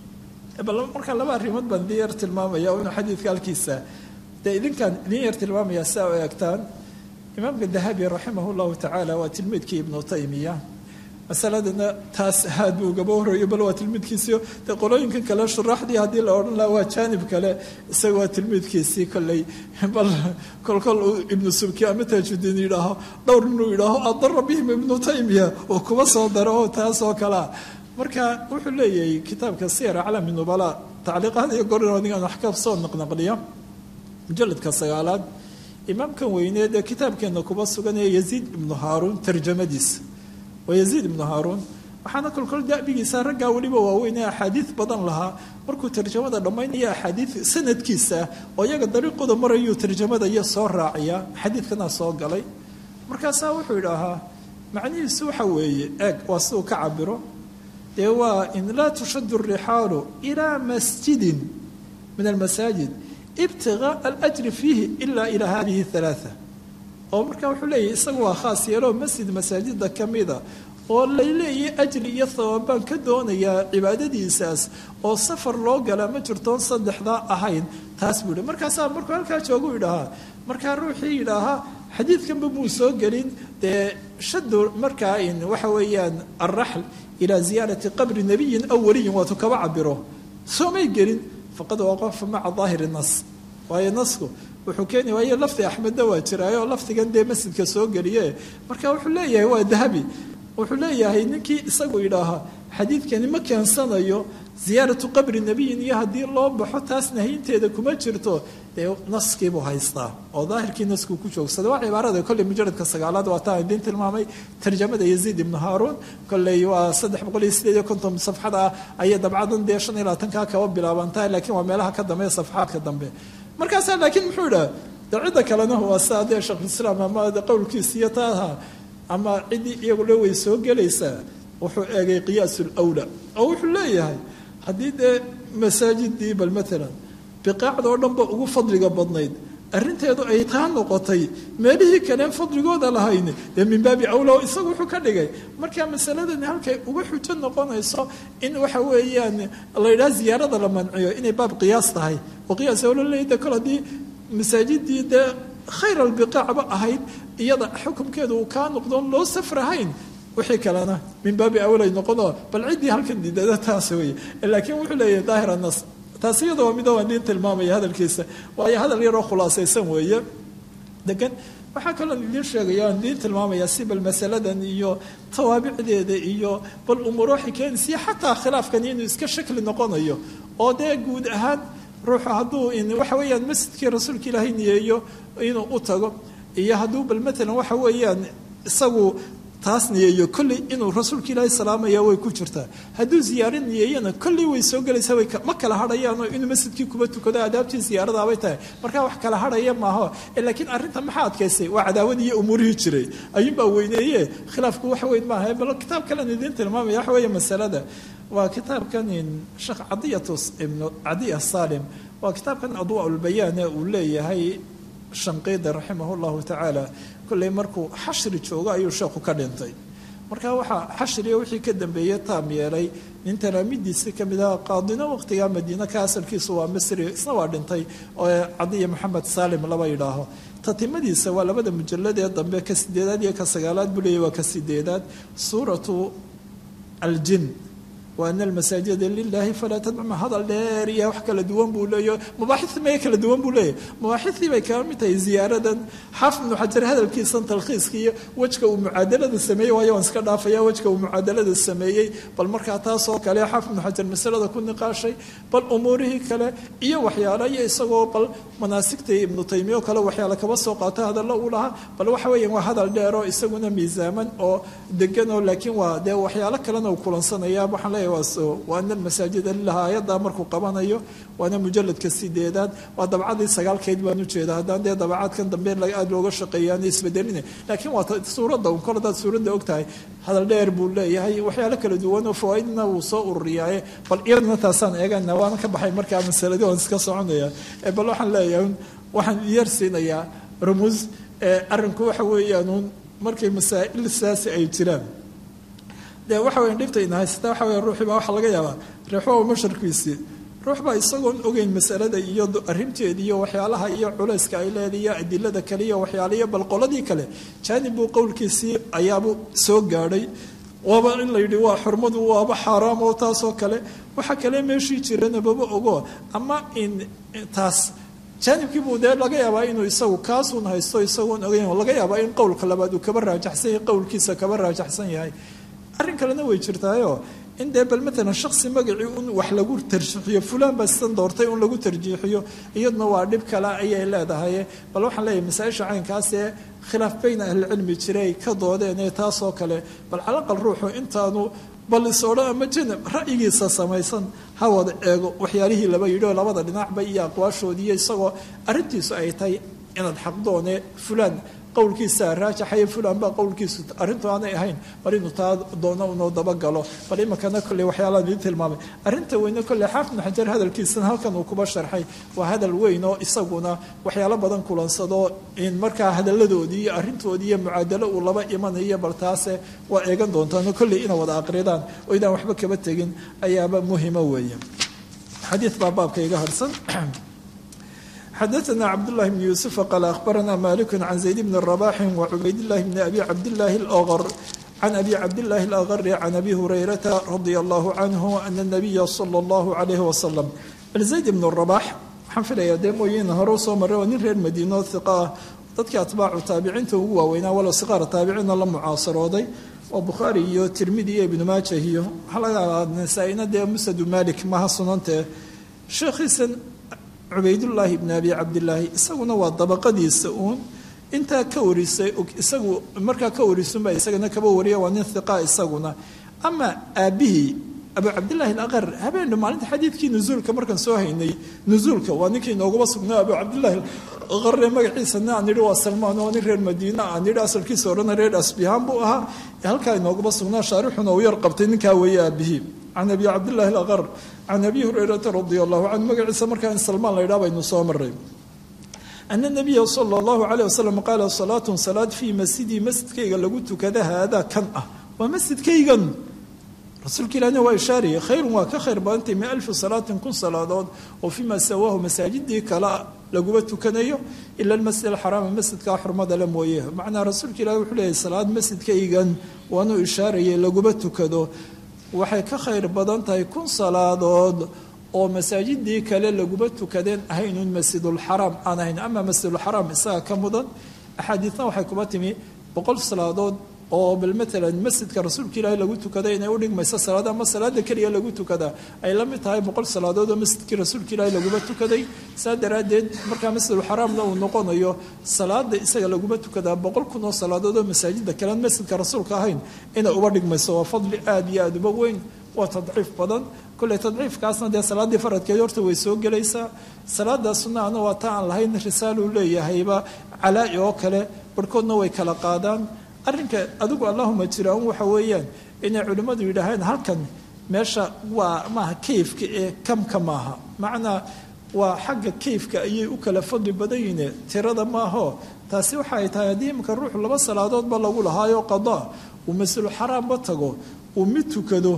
bal markaa laba arrimood baan idin yar tilmaamaya inu xadiidka halkiisa dee idinkaan idin yar tilmaamaya saa u eegtaan imaamka dahabi raximah llahu tacaala waa tilmiidkii ibnu taymiya masaladana taas aad buu gaba horeeyo bal waa tilmiidkiisii dee qolooyinkan kale shuraaxdii haddii la odhan laha waa jaanib kale isaga waa tilmiidkiisii kolley bal kolkol uu ibnu subki ama taajudiin yidhaaho dhowr inuu yidhaaho adara bihim ibnu taymiya uu kuba soo daro oo taas oo kalea marka wuxuu leeyahay kitaabka siyar aclami nubala tacliiqaad iyo gorin anigaan wax ka soo naqnaqliya mujaladka sagaalaad imaamkan weyneed ee kitaabkeena kuba suganaya yaziid ibnu haaruun tarjamadiisa waa yaziid ibnu haaruun waxaana kolkol dabigiisa raggaa weliba waaweyn ee axaadiid badan lahaa markuu tarjamada dhammaynaya axaadiid sanadkiisa oo iyaga dariiqooda marayuu tarjamada iyo soo raaciya xadiidkana soo galay markaasaa wuxuu idhaahaa macnihiisu waxa weeye eeg waa siduu ka cabiro dee waa in laa tushadu rixaalu ilaa masjidin min almasaajid ibtigaa alajri fiihi ila ilaa hadihi halaaa oo markaa wuxuu leeyahy isagu waa khaas yeeloo masjid masaajida ka mida oo layleeyahy ajri iyo thawaab baan ka doonayaa cibaadadiisaas oo safar loo galaa ma jirtoon saddexdaa ahayn taas buu yihi markaasaa markuu halkaa joogu idhahaa markaa ruuxii yidhaahaa xadiidkanba muu soo gelin dee shadu markaa in waxa weeyaan alraxl ilaa ziyaarati qabri nabiyin aw waliyin waatu kaba cabiro soomay gelin faqad waqafa maca daahiri nas waayo nasku wuxuu keeni waayo lafdi axmedna waa jiraayo lafdigan dee masjidka soo geliye marka wuxuu leeyahay waa dahabi wuxuu leeyahay ninkii isagu yidhaahaa xadiidkani ma keensanayo ziyaaratu qabri nebiyin iyo haddii loo baxo taas nahiyinteeda kuma jirto dee naskiibuu haystaa oo daahirkii naskuu ku joogsada waa cibaarada kolley mujaradka sagaalaad waa taan idiin tilmaamay tarjamada yaziid ibnu haaruun kolley waa saddex boqol iyo sideed iyo konton safxada ah ayay dabcadan dee shan iyo labaatankaa kaba bilaabantahay laakiin waa meelaha ka dambe safxaadka dambe markaasaa laakiin muxuu idhaha de cidda kalena waa saa dee sheekhulislaam ama qowlkiisa iyo taaha ama ciddii iyagule way soo gelaysaa wuxuu eegay qiyaas lwla oo wuxuu leeyahay haddii dee masaajidii bal maalan biqaacda oo dhanba ugu fadliga badnayd arrinteedu ay taa noqotay meelihii kaleen fadligooda lahayn dee min baabi awla isagu wuxuu ka dhigay marka masaladani halkay uga xujo noqonayso in waxa weeyaan la yidhaha ziyaarada la manciyo inay baab qiyaas tahay oo qiyaas awla leeyda kol haddii masaajidii dee khayr albiqaacba ahayd iyada xukumkeedu uu kaa noqdoon loo safrahayn wixii kalena min baabi awlay noqonoo bal ciddii halkan diidada taas weeye laakiin wuxuu leeyahay daahir anas taas iyada waa mida waan idiin tilmaamaya hadalkiisa waayo hadal yaroo khulaasaysan weeye degan waxaa kaloo idiin sheegaya aan idiin tilmaamaya si bal masaladan iyo tawaabicdeeda iyo bal umuuro waxay keenaysa xataa khilaafkani inuu iska shakli noqonayo oo dee guud ahaan ruuxu hadduu waxa weeyaan masjidkii rasuulka ilaahay niyeeyo inuu u tago iyo hadduu bal matalan waxa weeyaan isagu taas niyeeyo kolley inuu rasuulka ilaahay salaamaya way ku jirtaa hadduu ziyaaro niyeeyana kolley way soo gelaysaa way ma kala hadhayaanoo inuu masjidkii kuba tukado adaabtii ziyaaradaabay tahay markaa wax kala hadhaya maaho laakiin arrinta maxaa adkaysay waa cadaawadii iyo umuurihii jiray ayuunbaa weyneeye khilaafku wax weyn maaha bal kitaab kalen idiin tilmaamaya waxa weeye masalada waa kitaabkan sheekh cadiyatus ibnu cadiya salim waa kitaabkan adwaa ulbayaane uu leeyahay shanqiida raximah llahu tacaala kolley markuu xashri joogo ayuu sheekhu ka dhintay marka waxaa xashriga wixii ka dambeeyey taam yeelay nin talaamidiisii kamid aha qaadino waqtigaa madiina ka asalkiisu waa misri isna waa dhintay oo cadiya maxamed saalim laba yidhaaho tatimadiisa waa labada mujalad ee dambe ka sideedaad iyo ka sagaalaad buu leeyay waa ka sideedaad suuratu aljin waana almasaajida lilaahi falaa tadcuma hadal dheer iyo wax kala duwan buu leeyahy mabaaxi maya kala duwan buu leeyahy mabaaxidii bay kaga mid tahay ziyaaradan xaafid ibnu xajar hadalkiisan talkhiiska iyo wejka uu mucaadalada sameeyey waayo waan iska dhaafaya wejka uu mucaadalada sameeyey bal markaa taasoo kale xaafid ibnu xajar masalada ku niqaashay bal umuurihii kale iyo waxyaalo iyo isagoo bal manaasigta ibnu taymiya oo kale waxyaala kaba soo qaato hadallo uu lahaa bal waxa weeyaan waa hadal dheer oo isaguna miisaaman oo degan oo laakiin waa dee waxyaalo kalena uu kulansanaya waxaan leeyahay waa waana almasaajida lilah aayaddaa markuu qabanayo waana mujaladka sideedaad waa dabcadii sagaalkeyd baan ujeeda haddaan dee dabacaadkan dambe aada looga shaqeeyaana isbedelina laakiin waa suuradda un kol hadaad suuradda og tahay hadal dheer buu leeyahay waxyaalo kala duwan oo fawaaidna wuu soo ururiyaaye bal iyaduna taasaan eegana waana ka baxay markaa masaladii waan iska soconaya bal waxaan leeyahay waxaan yar siinayaa rumuus arrinku waxa weeyaan markay masaa'il saasi ay jiraan dee waxa weya dhibta ina haysata waxa weya ruuxii baa waxaa laga yaabaa reexwa masharkiisii ruux baa isagoon ogeyn masalada iyo arrinteeda iyo waxyaalaha iyo culayska ay leedahay iyo adilada kale iyo waxyaala iyo bal qoladii kale jaanib buu qowlkiisii ayaabuu soo gaadhay waaba in la yidhi waa xurmadu waaba xaaraam oo taasoo kale waxa kale meeshii jirana baba ogo ama in taas jaanibkiibuu dee laga yaabaa inuu isagu kaasuun haysto isagoon ogeyn laga yaabaa in qowlka labaad uu kaba raajaxsan yahay qowlkiisa kaba raajaxsan yahay arrin kalena way jirtaayo in dee bal matalan shaksi magacii un wax lagu tarjiixiyo fulaan baa sidan doortay un lagu tarjiixiyo iyaduna waa dhib kale ayay leedahay bal waxaan leeyahay masaa-isha caynkaas ee khilaaf bayna ahlicilmi jiray ka doodeen ee taasoo kale bal calaqal ruuxu intaanu bal is odhan ama janab ra'yigiisa samaysan ha wada eego waxyaalihii laba yidhi oo labada dhinacba iyo aqwaashoodiiyo isagoo arrintiisu ay tahay inaad xaqdoone fulaan qowlkiisa raajaxaya fulan baa qowlkiisu arrintu aanay ahayn bal inuu taa doono unoo dabagalo bal iminkana kolley waxyaalaan idin tilmaamay arrinta weyne kolley xaafid ibnu xajar hadalkiisana halkan uu kuba sharxay waa hadal weyn oo isaguna waxyaalo badan kulansado in markaa hadalladoodii iyo arrintoodii iyo mucaadalo uu laba imanayo bal taase waa eegan doontaan kolley ina wada aqridaan oo idaan waxba kaba tegin ayaaba muhimo weeye xadiid baa baabka iga harsan xdثna cبdاللh بن يوسف qال أخبرna مالك عن زيد بن الرباح وعبيد الله بن أبي عبدالله الأغر عن أبي عبدالله الأغر عن أبي هريرة رضي الله عنه أن النبي صلى الله عليه وسلم زيد بن الرباح waxaan filaya dee mooyiin hore usoo maray oo nin reer madiino hiqa ah dadkii atbaacu taabiciinta ugu waaweynaa walow siqaara taabiciinna la mucaasarooday oo bukhaari iyo tirmidi iyo ibnu maajah iyo waxaa laga yaabaa nasaa-ina dee musadu malik maha sunantee sheekhiisan cubaydullaahi bni abi cabdilaahi isaguna waa dabaqadiisa uun intaa ka warisay isagu markaa ka warisunbaa isagana kaba wariya waa nin hiqa isaguna ama aabbihii abu cabdillaahi alaqar habeenna maalinta xadiidkii nusuulka markaan soo haynay nusuulka waa ninkii inoogaba sugnaa abu cabdillaahi alaqarre magaciisana aan nidhi waa salmaan oo nin reer madiina aan nidhi asalkiisa odhana reer asbihaan buu ahaa halkaa inoogaba sugnaa shaarixuna uu yar qabtay ninkaa weeye aabbihii can abi cabdillahi alaqar can abi hurayrata radia allahu canhu magaciisa markaa in salmaan la ydhaha baynu soo maray ana nabiya sala allahu caleyh wasalam qaala salaatun salaad fii masjidii masjidkayga lagu tukada haadaa kan ah waa masjidkaygan rasuulka ilahna waa ishaaraya khayrun waa ka khayr badantay min alfi salaatin kun salaadood oo fiima sawaahu masaajidii kale laguma tukanayo ila almasjid alxaraama masjidkaa xurmada le mooye macnaa rasuulka ilahi wuxuu leeyahy salaad masjidkaygan waanuu ishaarayay laguma tukado waxay ka khayr badan tahay kun salaadood oo masaajidii kale laguma tukadeen ahaynun masjidulxaraam aan ahayn ama masjidulxaraam isaga ka mudan axaadiidna waxay kuba timi boqol salaadood oo bal matalan masjidka rasuulka ilaahi lagu tukaday inay udhigmayso salaada ama salaada keliya lagu tukadaa ay la mid tahay boqol salaadood oo masjidkii rasuulka ilaahi laguma tukaday saa daraaddeed markaa masjidulxaraamna uu noqonayo salaada isaga laguma tukadaa boqol kun oo salaadood oo masaajida kalean masjidka rasuulka ahayn inay uba dhigmayso waa fadli aada iyo aada uba weyn waa tadciif badan kolley tadciifkaasna dee salaaddii faradkeed horta way soo gelaysaa salaada sunnaana waa ta aan lahayn risaaluu leeyahayba calaa-i oo kale barhkoodna way kala qaadaan arrinka adigu allahuma jiraan waxa weeyaan inay culimmadu yidhaahaan halkan meesha waa maaha kayfka ee kamka maaha macnaa waa xagga kayfka ayay u kala fadli badan yihiine tirada maaho taasi waxa ay tahay haddii iminka ruuxu laba salaadoodba lagu lahaayo qadaa uu masjidul xaraamba tago uu mid tukado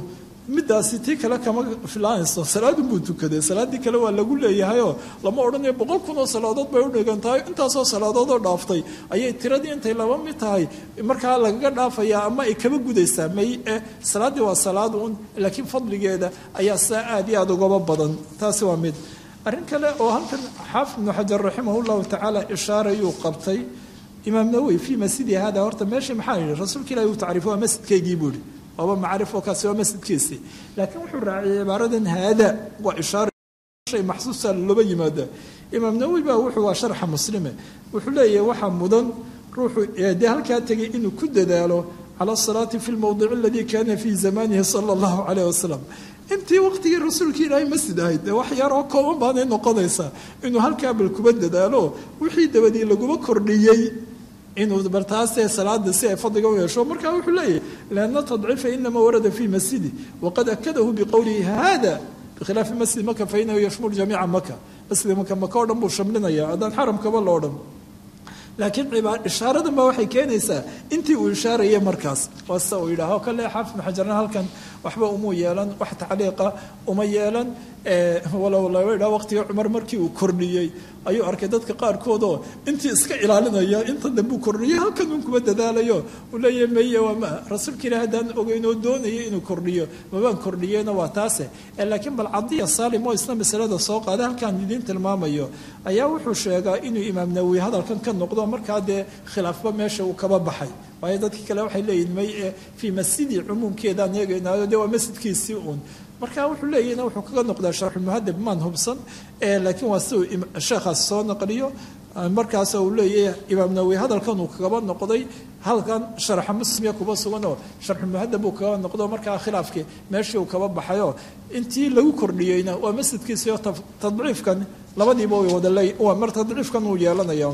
midaasi tii kale kama filaanayso salaadun buu tukaday salaaddii kale waa lagu leeyahayoo lama odhanayo boqol kun oo salaadood bay u dhigan tahay intaasoo salaadood oo dhaaftay ayay tiradii intay laba mid tahay markaa lagaga dhaafayaa ama ay kaba gudaysaa may eh salaaddii waa salaad un laakiin fadligeeda ayaa saa aad iyo aada ugaba badan taasi waa mid arrin kale oo halkan xaafid ibnu xajar raximah llahu tacaala ishaarayuu qabtay imaam nawowi fii masjidi hada horta meeshii maxaa yidhi rasuulka ilahi uu tacriifo waa masjidkaygii buu yihi waaba macrifo kaasi waa masjidkiisii laakiin wuxuu raaciyay cibaaradan haada waa ishaara shay maxsuusa looba yimaada imaam nawowi baa wuxuu waa sharxa muslime wuxuu leeyahay waxaa mudan ruuxu dee halkaa tegay inuu ku dadaalo cala asalaati fi lmowdic aladii kana fii zamanihi sala allahu calayh wasalam intii waqtigii rasuulka ilaahay masjid ahayd dee wax yaroo kooban baanay noqonaysaa inuu halkaa bal kuba dadaalo wixii dabadii laguma kordhiyey inuu bartaasee salaada si ay fadliga u yeesho markaa wuxuu leeyahay lianna tadciifa inama warada fi masjidi waqad akadahu biqowlihi hada bikhilaafi masjid maka fainahu yashmul jamiica maka masjid maka maka o dhan buu shamlinaya haddaan xaramkaba loo dhan laakiin ishaaradan baa waxay keenaysaa intii uu ishaaraya markaas waa sida uu yidhaaho kale xaafid maxajarna halkan waxba umuu yeelan wax tacliiqa uma yeelan walow laba idhaa waqtigii cumar markii uu kordhiyey ayuu arkay dadka qaarkoodoo intii iska ilaalinaya inta dambuu kordhiyey halkan un kuma dadaalayo uu leeyahay meye waa ma rasuulka ilaah haddaan ogeyn oo doonaya inuu kordhiyo mabaan kordhiyeyna waa taase laakiin bal cadiya saalim oo isna masalada soo qaaday halkaan idiin tilmaamayo ayaa wuxuu sheegaa inuu imaam nawowi hadalkan ka noqdo markaa dee khilaafba meesha uu kaba baxay waayo dadkii kale waxay leeyihin may fii masjidi cumuumkeedaan eegaynaayo dee waa masjidkiisii uun marka wuxuu leeyahna wuxuu kaga noqdaa sharxulmuhadab maan hubsan laakiin waa si uu sheekhaas soo naqliyo markaas uu leeyahay imaam nawowi hadalkan uu kagaba noqday halkan sharxa muslimya kuba suganoo sharxulmuhadab uu kaga noqdo markaa khilaafkii meeshii uu kaba baxayoo intii lagu kordhiyeyna waa masjidkiisii oo tadciifkan labadiiba way wada leey mar tadciifkan uu yeelanaya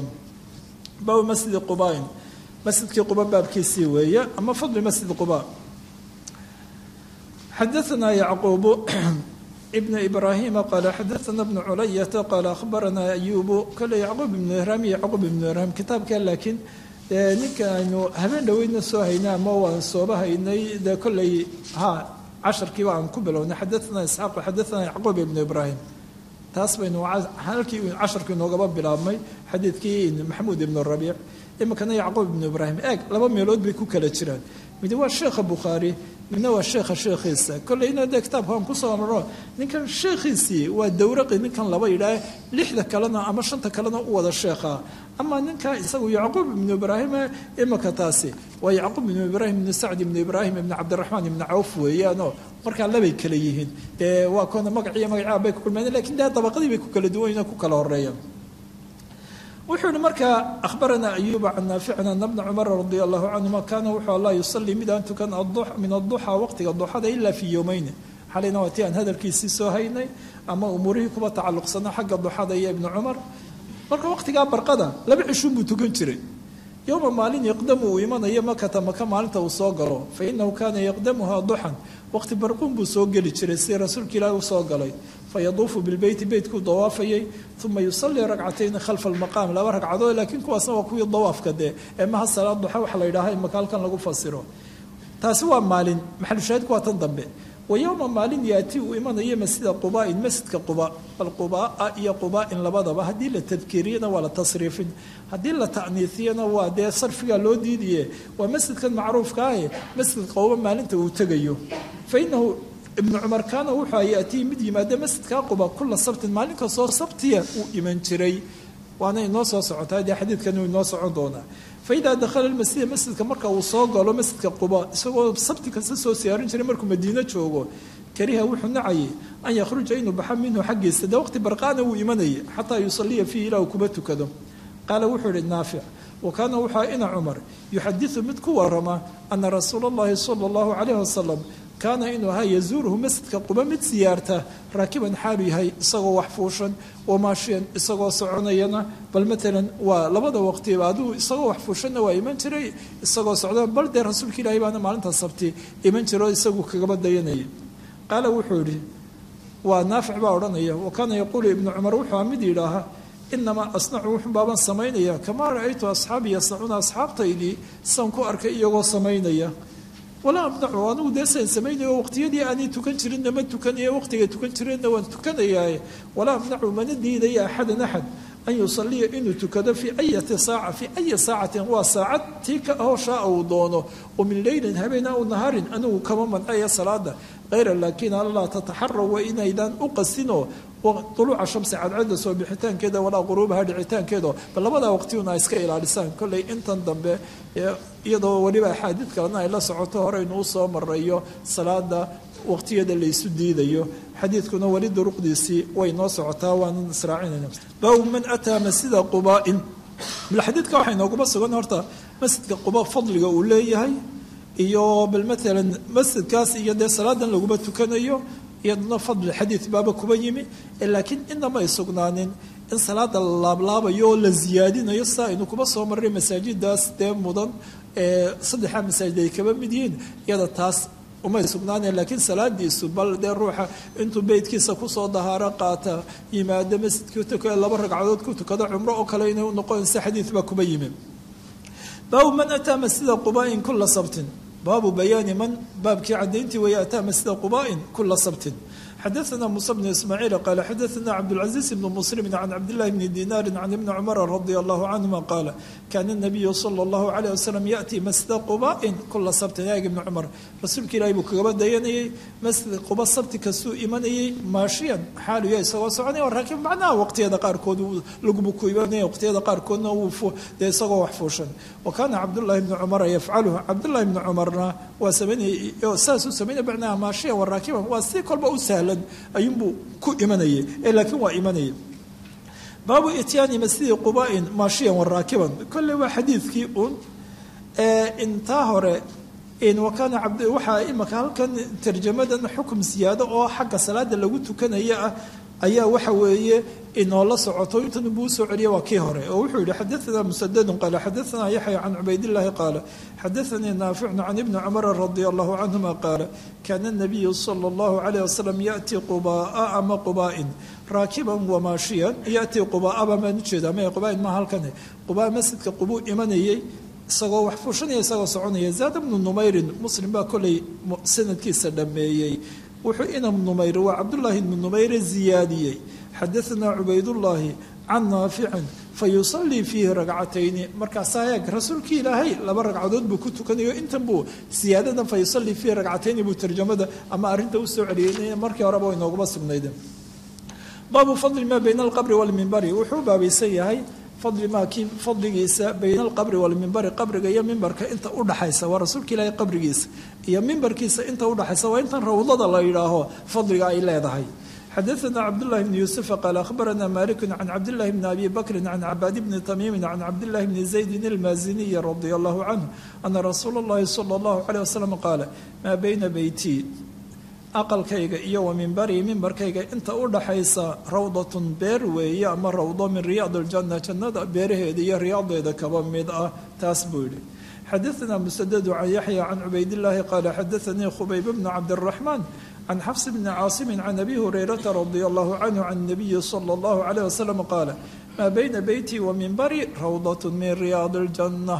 baabu masjidi qubain masjidkii quba baabkiisii weeye ama fadli masjid quba xadaثna yacquub ibn ibrahima qaala xadaثna bn culayata qaala akhbarana ayubu kole yacquub ibnu ihraam iyo yacquub ibnu ihraam kitaabka laakiin ninka aynu habeen dhoweydna soo haynay ama waan sooba haynay dee kolley ha casharkiiba aan ku bilownay xadaثna isxaaq xadaثna yacquub ibnu ibrahim taas baynu halkii casharku inoogaba bilaabmay xadiidkii maxamuud ibnu rabiic iminkana yacquub ibnu ibraahim eeg laba meelood bay ku kala jiraan mid waa sheekha bukhaari midna waa sheekha sheekhiisa kolleyna dee kitaabka aan kusoo marno ninkan sheekhiisii waa dawraqi ninkan laba yidhaah lixda kalena ama shanta kalena u wada sheekha ama ninka isagu yacquub ibnu ibraahim iminka taasi waa yacquub ibnu ibraahim ibnu sacd ibnu ibraahim ibnu cabdiraxmaan ibnu cawf weeyaanoo markaa labay kala yihiin dee waa koona magaciyo magacaa bay ku kulmeen lakin dee dabaqadii bay ku kala duwan ku kala horeeyaan wuxuu yihi markaa ahbaranaa ayuba can naaficin ana bna cumara radia allahu canhuma kaana wuxuu allah yusalii mid aan tukan min aduxaa waqtiga duxada ilaa fii yowmeyni xalayna waa tii aan hadalkiisii soo haynay ama umuurihii kuba tacalluqsana xagga duxada iyo ibni cumar marka waqtigaa barqada laba cishuun buu tukan jiray yowma maalin yaqdamu uu imanayo makata maka maalinta uu soo galo fa inahu kaana yaqdamuha duxan waqti barquun buu soo geli jiray sidii rasuulka ilaahi u soo galay fayaduufu bilbeyti beytkuu dawaafayay uma yusalii ragcatayni khalfa almaqaam laba ragcadood laakiin kuwaasna waa kuwii dawaafka dee ee maha salaad duxa waxa la yidhaaha imaka halkan lagu fasiro taasi waa maalin maxalushaahidku waa tan dambe wa yowma maalin yaati uu imanayo masjida qubaain masjidka quba bal qubaa iyo qubaain labadaba haddii la tadkiiriyana waa la tasriifin haddii la ta'niisiyana waa dee sarfigaa loo diidiye waa masjidkan macruufka ahe masjidka quba maalinta uu tegayo fa inahu ibnu cumar kaana wuxuu yaatii mid yimaada masjidka quba kula sabtin maalin kastoo sabtiya uu iman jiray waana inoo soo socotaa dee xadiidkan uu inoo socon doonaa faidaa dakhala lmasjida masjidka marka uu soo galo masjidka quba isagoo sabti kasta soo siyaarin jiray markuu madiino joogo kariha wuxuu nacayay an yakhruja inuu baxa minhu xaggiisa dee waqti barqaana wuu imanayay xataa yusaliya fiihi ilaa uu kuba tukado qaala wuxuu ihi naafic wa kaana wuxua ina cumar yuxadiu mid ku warama ana rasuula اllahi sala اllahu calayh wasalam kaana inuu ahaa yazuuruhu masjidka quba mid siyaarta raakiban xaalu yahay isagoo wax fuushan wamaashiyan isagoo soconayana bal maalan waa labada waqtiba aduu isagoo wax fuushanna waa iman jiray isagoo socda bal dee rasuulka ilaahi baana maalinta sabti iman jiro isagu kagaba dayanaya qaala wuxuu yihi waa naafic baa odhanaya wa kaana yaquulu ibnu cumar wuxuu mid yidhaaha inamaa asnacu wuxun baaban samaynaya kamaa ra-aytu asxaabii yasnacuuna asxaabtaydii san ku arkay iyagoo samaynaya walaa amnacu anigu dee san samaynayo waqtiyadii aanay tukan jirinna ma tukanayo waqtigay tukan jireenna waan tukanayaaye walaa amnacu mana diidaya axadan axad an yusaliya inuu tukado fii ayati saaca fii ayi saacatin waa saacad tii ka ahoo shaaa uu doono oo min leylin habeen aw naharin anigu kama mancaya salaada hayra laakiin allaa tataxaraw waa inaydaan u qasinoo uluuca shamsi cadcadda soo bixitaankeeda walaa quruubaha dhicitaankeeda bal labadaa waqtiyuna iska ilaalisaan kolley intan dambe iyadoo weliba axaadiid kalena ay la socoto horeynu usoo marayo salaada waqtiyada laysu diidayo xadiidkuna weli duruqdiisii way noo socotaa waanan israacinayna baabu man ataa masjida qubaain bal xadiidka waxay nooguma sugan horta masjidka quba fadliga uu leeyahay iyo bal maalan masjidkaas iyo dee salaadan laguma tukanayo iyaduna fadli xadiid baaba kuba yimi laakiin inama ay sugnaanin in salaada la laablaabayo oo la ziyaadinayo saa aynu kuba soo marray masaajidaas dee mudan ee saddexaa masaajid ay kaba mid yihiin iyada taas umay sugnaaneen laakiin salaadiisu bal dee ruuxa intuu beydkiisa kusoo dahaaro qaata yimaado masjidkii tukada laba ragcadood ku tukado cumro oo kale inay unoqonaysa xadiid baa kuba yimi baabu man ataa masjida qubaain kula sabtin baabu bayaani man baabkii cadayntii weeye ataa masjida qubaain kula sabtin xadaثna muسى بن ismاعيiل qال xadaثna cabdالعaزيز بن مسلم عن cabdاللahi بن dيnاr عن iبن cمر رضي الله عنهma qاaل kاna النبي صلى الله عليه وسلم yأتي masجida qubاء kula sabtin yaag iبن cmر rasuulka ilahi buu kagaba dayanayey masjid quba sabti kastuu imanayey maashiyan xaaluya isagoo soconaya laakiin macnaha waqtiyada qaarkood laguba ku imanaya waqtiyada qaarkoodna uu dee isagoo wax fuushan wa kaana cabdالlahi بن cmra yafcaluhu cabdالlahi بن cmarna waa samaynaya saasuu samaynaya macnaha maashiyan wa raakiban waa si kolba u sahlan ayuunbuu ku imanayay ee laakiin waa imanaya baabu ityaani masjidi qubaain maashiyan wa raakiban kolley waa xadiidkii uun intaa hore wakaana cabd waxaa imaka halkan tarjamadan xukum siyaado oo xagga salaada lagu tukanaya ah ayaa waxa weeye inoola socoto intan buu usoo celiya waa kii hore oo wuxuu yihi xadaثna musadadu qaala xadaثna yaxya can cubaydاllahi qaala xadaثanii naaficun can ibni cumara radi allahu canhuma qaala kana الnabiyu salى اllahu عalيه wasalam yaأti qubaa'a ama qubaaءin raakiban wamaashiyan yaأtii qubaaaba maan ujeeda ma qubaain ma halkane qubaa masjidka qubuu imanayey isagoo wax fuushanaya isagoo soconaya zaada bnu numayrin muslim baa kolay sanadkiisa dhameeyey wuxuu inam numayr waa cabdullaahi ibnu numayre ziyaadiyey xadaanaa cubaydullaahi can naaficin fa yusallii fiihi ragcatayni markaasaa eeg rasuulkii ilaahay laba ragcadood buu ku tukanayo intan buu siyaadadan fa yusallii fiihi ragcatayni buu tarjamada ama arrinta usoo celiyey markii horeba way nooguma sugnayde baabu fadli maa bayna alqabri walmimbari wuxuu baabaysan yahay fadli maa kii fadligiisa bayna alqabri walmimbari qabriga iyo mimbarka inta udhaxaysa waa rasuulka ilaahay qabrigiisa iyo mimbarkiisa inta udhaxaysa waa intan rawdada la yidhaaho fadliga ay leedahay xadaثna cabdالlahi bn yuسufa qaal akhbarana maliku can cabdillahi bni abi bakri can cabaad bni tamiimi can cabdillahi bni zaydin اlmaaziniyi radi allahu canhu ana rasuula اllahi salى اllahu عalيه wasalam qaala maa bayna beyti aqalkayga iyo wa mimbarii mimbarkayga inta u dhaxaysa rawdatun beer weeye ama rawdo min riyaad اljanna jannada beeraheeda iyo riyaadeeda kaba mid ah taas buu yihi xadaثna musadadu can yaxya can cubaydillaahi qaala xadaثanii khubayb bnu cabdالraxmaan can xafs bni caasimi can abi hurayrata radi allahu canhu can nabiyi salى اllahu عalيه wasalam qaala maa bayna beyti wa mimbari rawdat min riyaad اljanna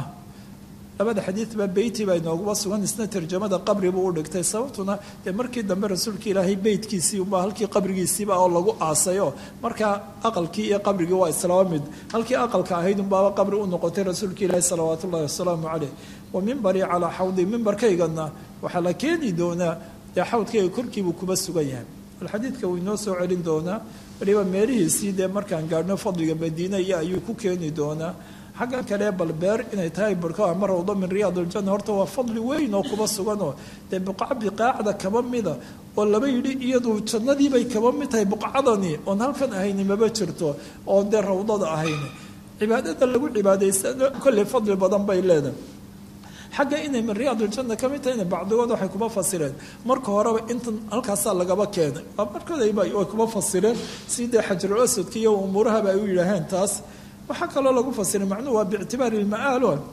labada xadiidba beyti baa inooguba sugan isna tarjamada qabri buu u dhigtay sababtuna dee markii dambe rasuulka ilaahay beytkiisii unbaa halkii qabrigiisiiba oo lagu aasayo markaa aqalkii iyo qabrigii waa islaaba mid halkii aqalka ahayd unbaaba qabri u noqotay rasuulka ilaahi salawaat ullahi wasalaamu caleyh wa mimbarii calaa xawdi mimbarkaygana waxaa la keeni doonaa dee xawdkayga korkiibuu kuba sugan yahay bal xadiidka wuu inoo soo celin doonaa waliba meelihiisii dee markaan gaadhno fadliga madiina iyo ayuu ku keeni doonaa xaggan kale bal beer inay tahay barko ama rawdo min riyaad aljanna horta waa fadli weyn oo kuba suganoo dee buqca biqaacda kaba mida oo laba yidhi iyadu jannadiibay kaba mid tahay buqcadani oon halkan ahayni maba jirto oon dee rawdada ahayni cibaadada lagu cibaadaysano kolley fadli badan bay leedahay xagga inay min riyaad aljanna ka mid tahayna bacdigood waxay kuma fasireen marka horeba intan halkaasaa lagaba keenay markoodayba way kuma fasireen si dee xajarul asadka iyo umuurahaba ay u yidhaaheen taas waxaa kaloo lagu fasiray macnuhu waa biictibaari lma'aalo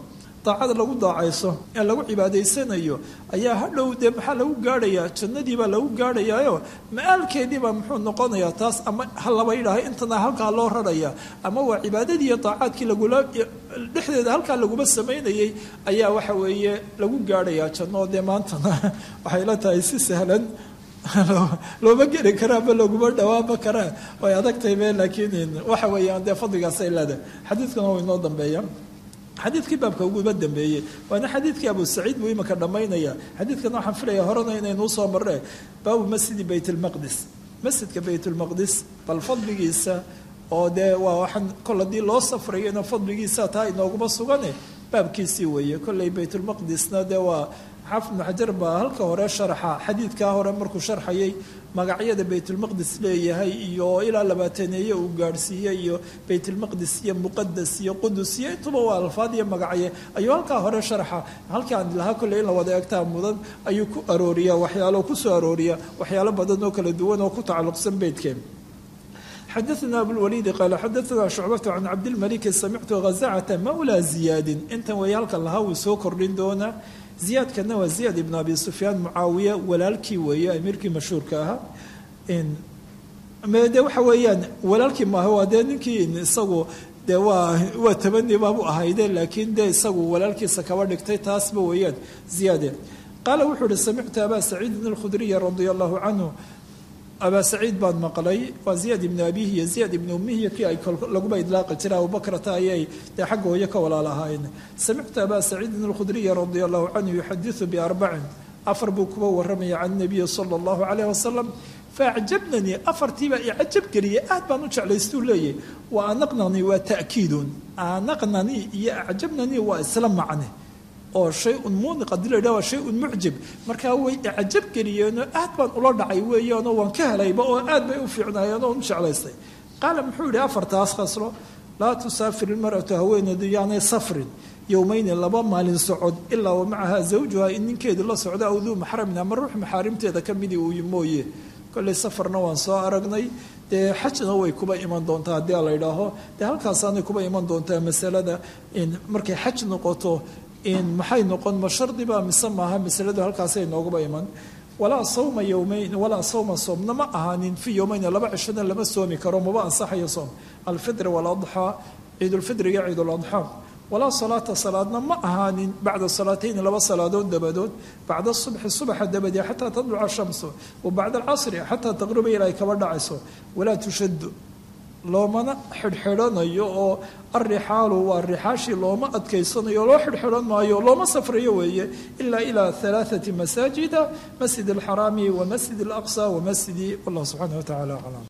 daacada lagu daacayso ee lagu cibaadaysanayo ayaa hadhow dee maxaa lagu gaadhayaa jannadiibaa lagu gaadhayaayo ma-aalkeediibaa muxuu noqonayaa taas ama ha laba yidhaaha intana halkaa loo raraya ama waa cibaadadii iyo daacaadkii lagula dhexdeeda halkaa laguma samaynayay ayaa waxa weeye lagu gaadhayaa janno dee maantana waxay la tahay si sahlan looma geli karaa ma laguma dhawaama karaa way adagtahay be laakiin waxa weeyaan dee fadligaasay leedahay xadiidkuna waa inoo dambeeya xadiidkii baabka uguba dambeeyey waana xadiidkii abu saciid buu imika dhammaynaya xadiidkana waxaan filaya horena inaynuu soo marre baabu masjidi bayt lmaqdis masjidka bayt lmaqdis bal fadligiisa oo dee waa waxaan kol haddii loo safrayona fadligiisa taa inooguma sugane baabkiisii weeye kolley baytulmaqdisna dee waa xaafid ibnu xajar baa halka hore sharaxa xadiidkaa hore markuu sharxayay magacyada baytulmaqdis leeyahay iyo ilaa labaataneeye uu gaadhsiiyey iyo baytulmaqdis iyo muqadas iyo qudus iyo intuba waa alfaad iyo magacye ayuu halkaa hore sharaxa halkii aan lahaa kolley in la wada egtaa mudan ayuu ku arooriyaa waxyaalo kusoo arooriya waxyaalo badan oo kala duwan oo ku tacalluqsan beydkeen xadaثna abulwaliidi qaala xadaثna shucbatu can cabdilmaliki samictu ghazacata mawlaa ziyaadin intan way halkan lahaa wuu soo kordhin doonaa ziyaadkana waa ziyaad ibn abi sufyaan mucaawiya walaalkii weeye amiirkii mashhuurka ahaa de waxa weeyaan walaalkii maaha waa dee ninkii isagu dee waa waa tabani baabu ahayde laakiin dee isagu walaalkiisa kaba dhigtay taasba weeyaan ziyaade qaala wuxuu uhi samictu abaa saciidin alkhudriya radia allahu canhu abaa saciid baan maqlay waa ziyaad ibnu abihi iyo ziyaad ibnu umihi kii ay laguba idlaaqi jira abubakrata ayay dee xagga hooyo ka walaalahaayeen samictu abaa saciidin alkhudriya radia allahu canhu yuxadiثu biarbacin afar buu kuba waramaya can nabiyi sala allahu calayh wasalam faacjabnanii afartiibaa icajab geliyay aad baan u jeclaystuu leeyahy wa anaqnanii waa ta'kiidun anaqnanii iyo acjabnanii waa isla macne oo shay-un muuniq haddii la yidhaha waa shay-un mucjib markaa way icajab geliyeenoo aad baan ula dhacay weeyaanoo waan ka helayba oo aad bay u fiicnaayeen oo u jeclaystay qaala muxuu yidhi afartaas khaslo laa tusaafir ilmar'atu haweeneedu yaanay safrin yowmayni laba maalin socod ilaa wa macaha zawjuha in ninkeedii la socda aw duu maxramin ama ruux maxaarimteeda ka midii uu mooye kolley safarna waan soo aragnay dee xajna way kuba iman doontaa haddii la yidhaaho dee halkaasaanay kuba iman doontaa masalada in markay xaj noqoto in maxay noqon ma shardiba mise maaha masaladu halkaasay nooguba iman walaa sawma yowmayn walaa sawma soomna ma ahaanin fii yowmayni laba cishona lama soomi karo maba ansaxayo soom alfitri waladxaa ciidulfitriga ciiduladxaa walaa salaata salaadna ma ahaanin bacda salaatayni laba salaadood dabadood bacda subxi subaxa dabadee xataa tadluca shamsu wa bacda alcasri xataa taqruba ilaa ay kaba dhacayso walaa tushadu loomana xidhxidhanayo oo alrixaalu waa rixaashii looma adkaysanayo loo xidhxidhan maayo looma safrayo weeye ilaa ilaa alaaثati masaajida masjid alxaraami wa masjid alaqsa wa masjidi wallah subxaana wa tacala aclam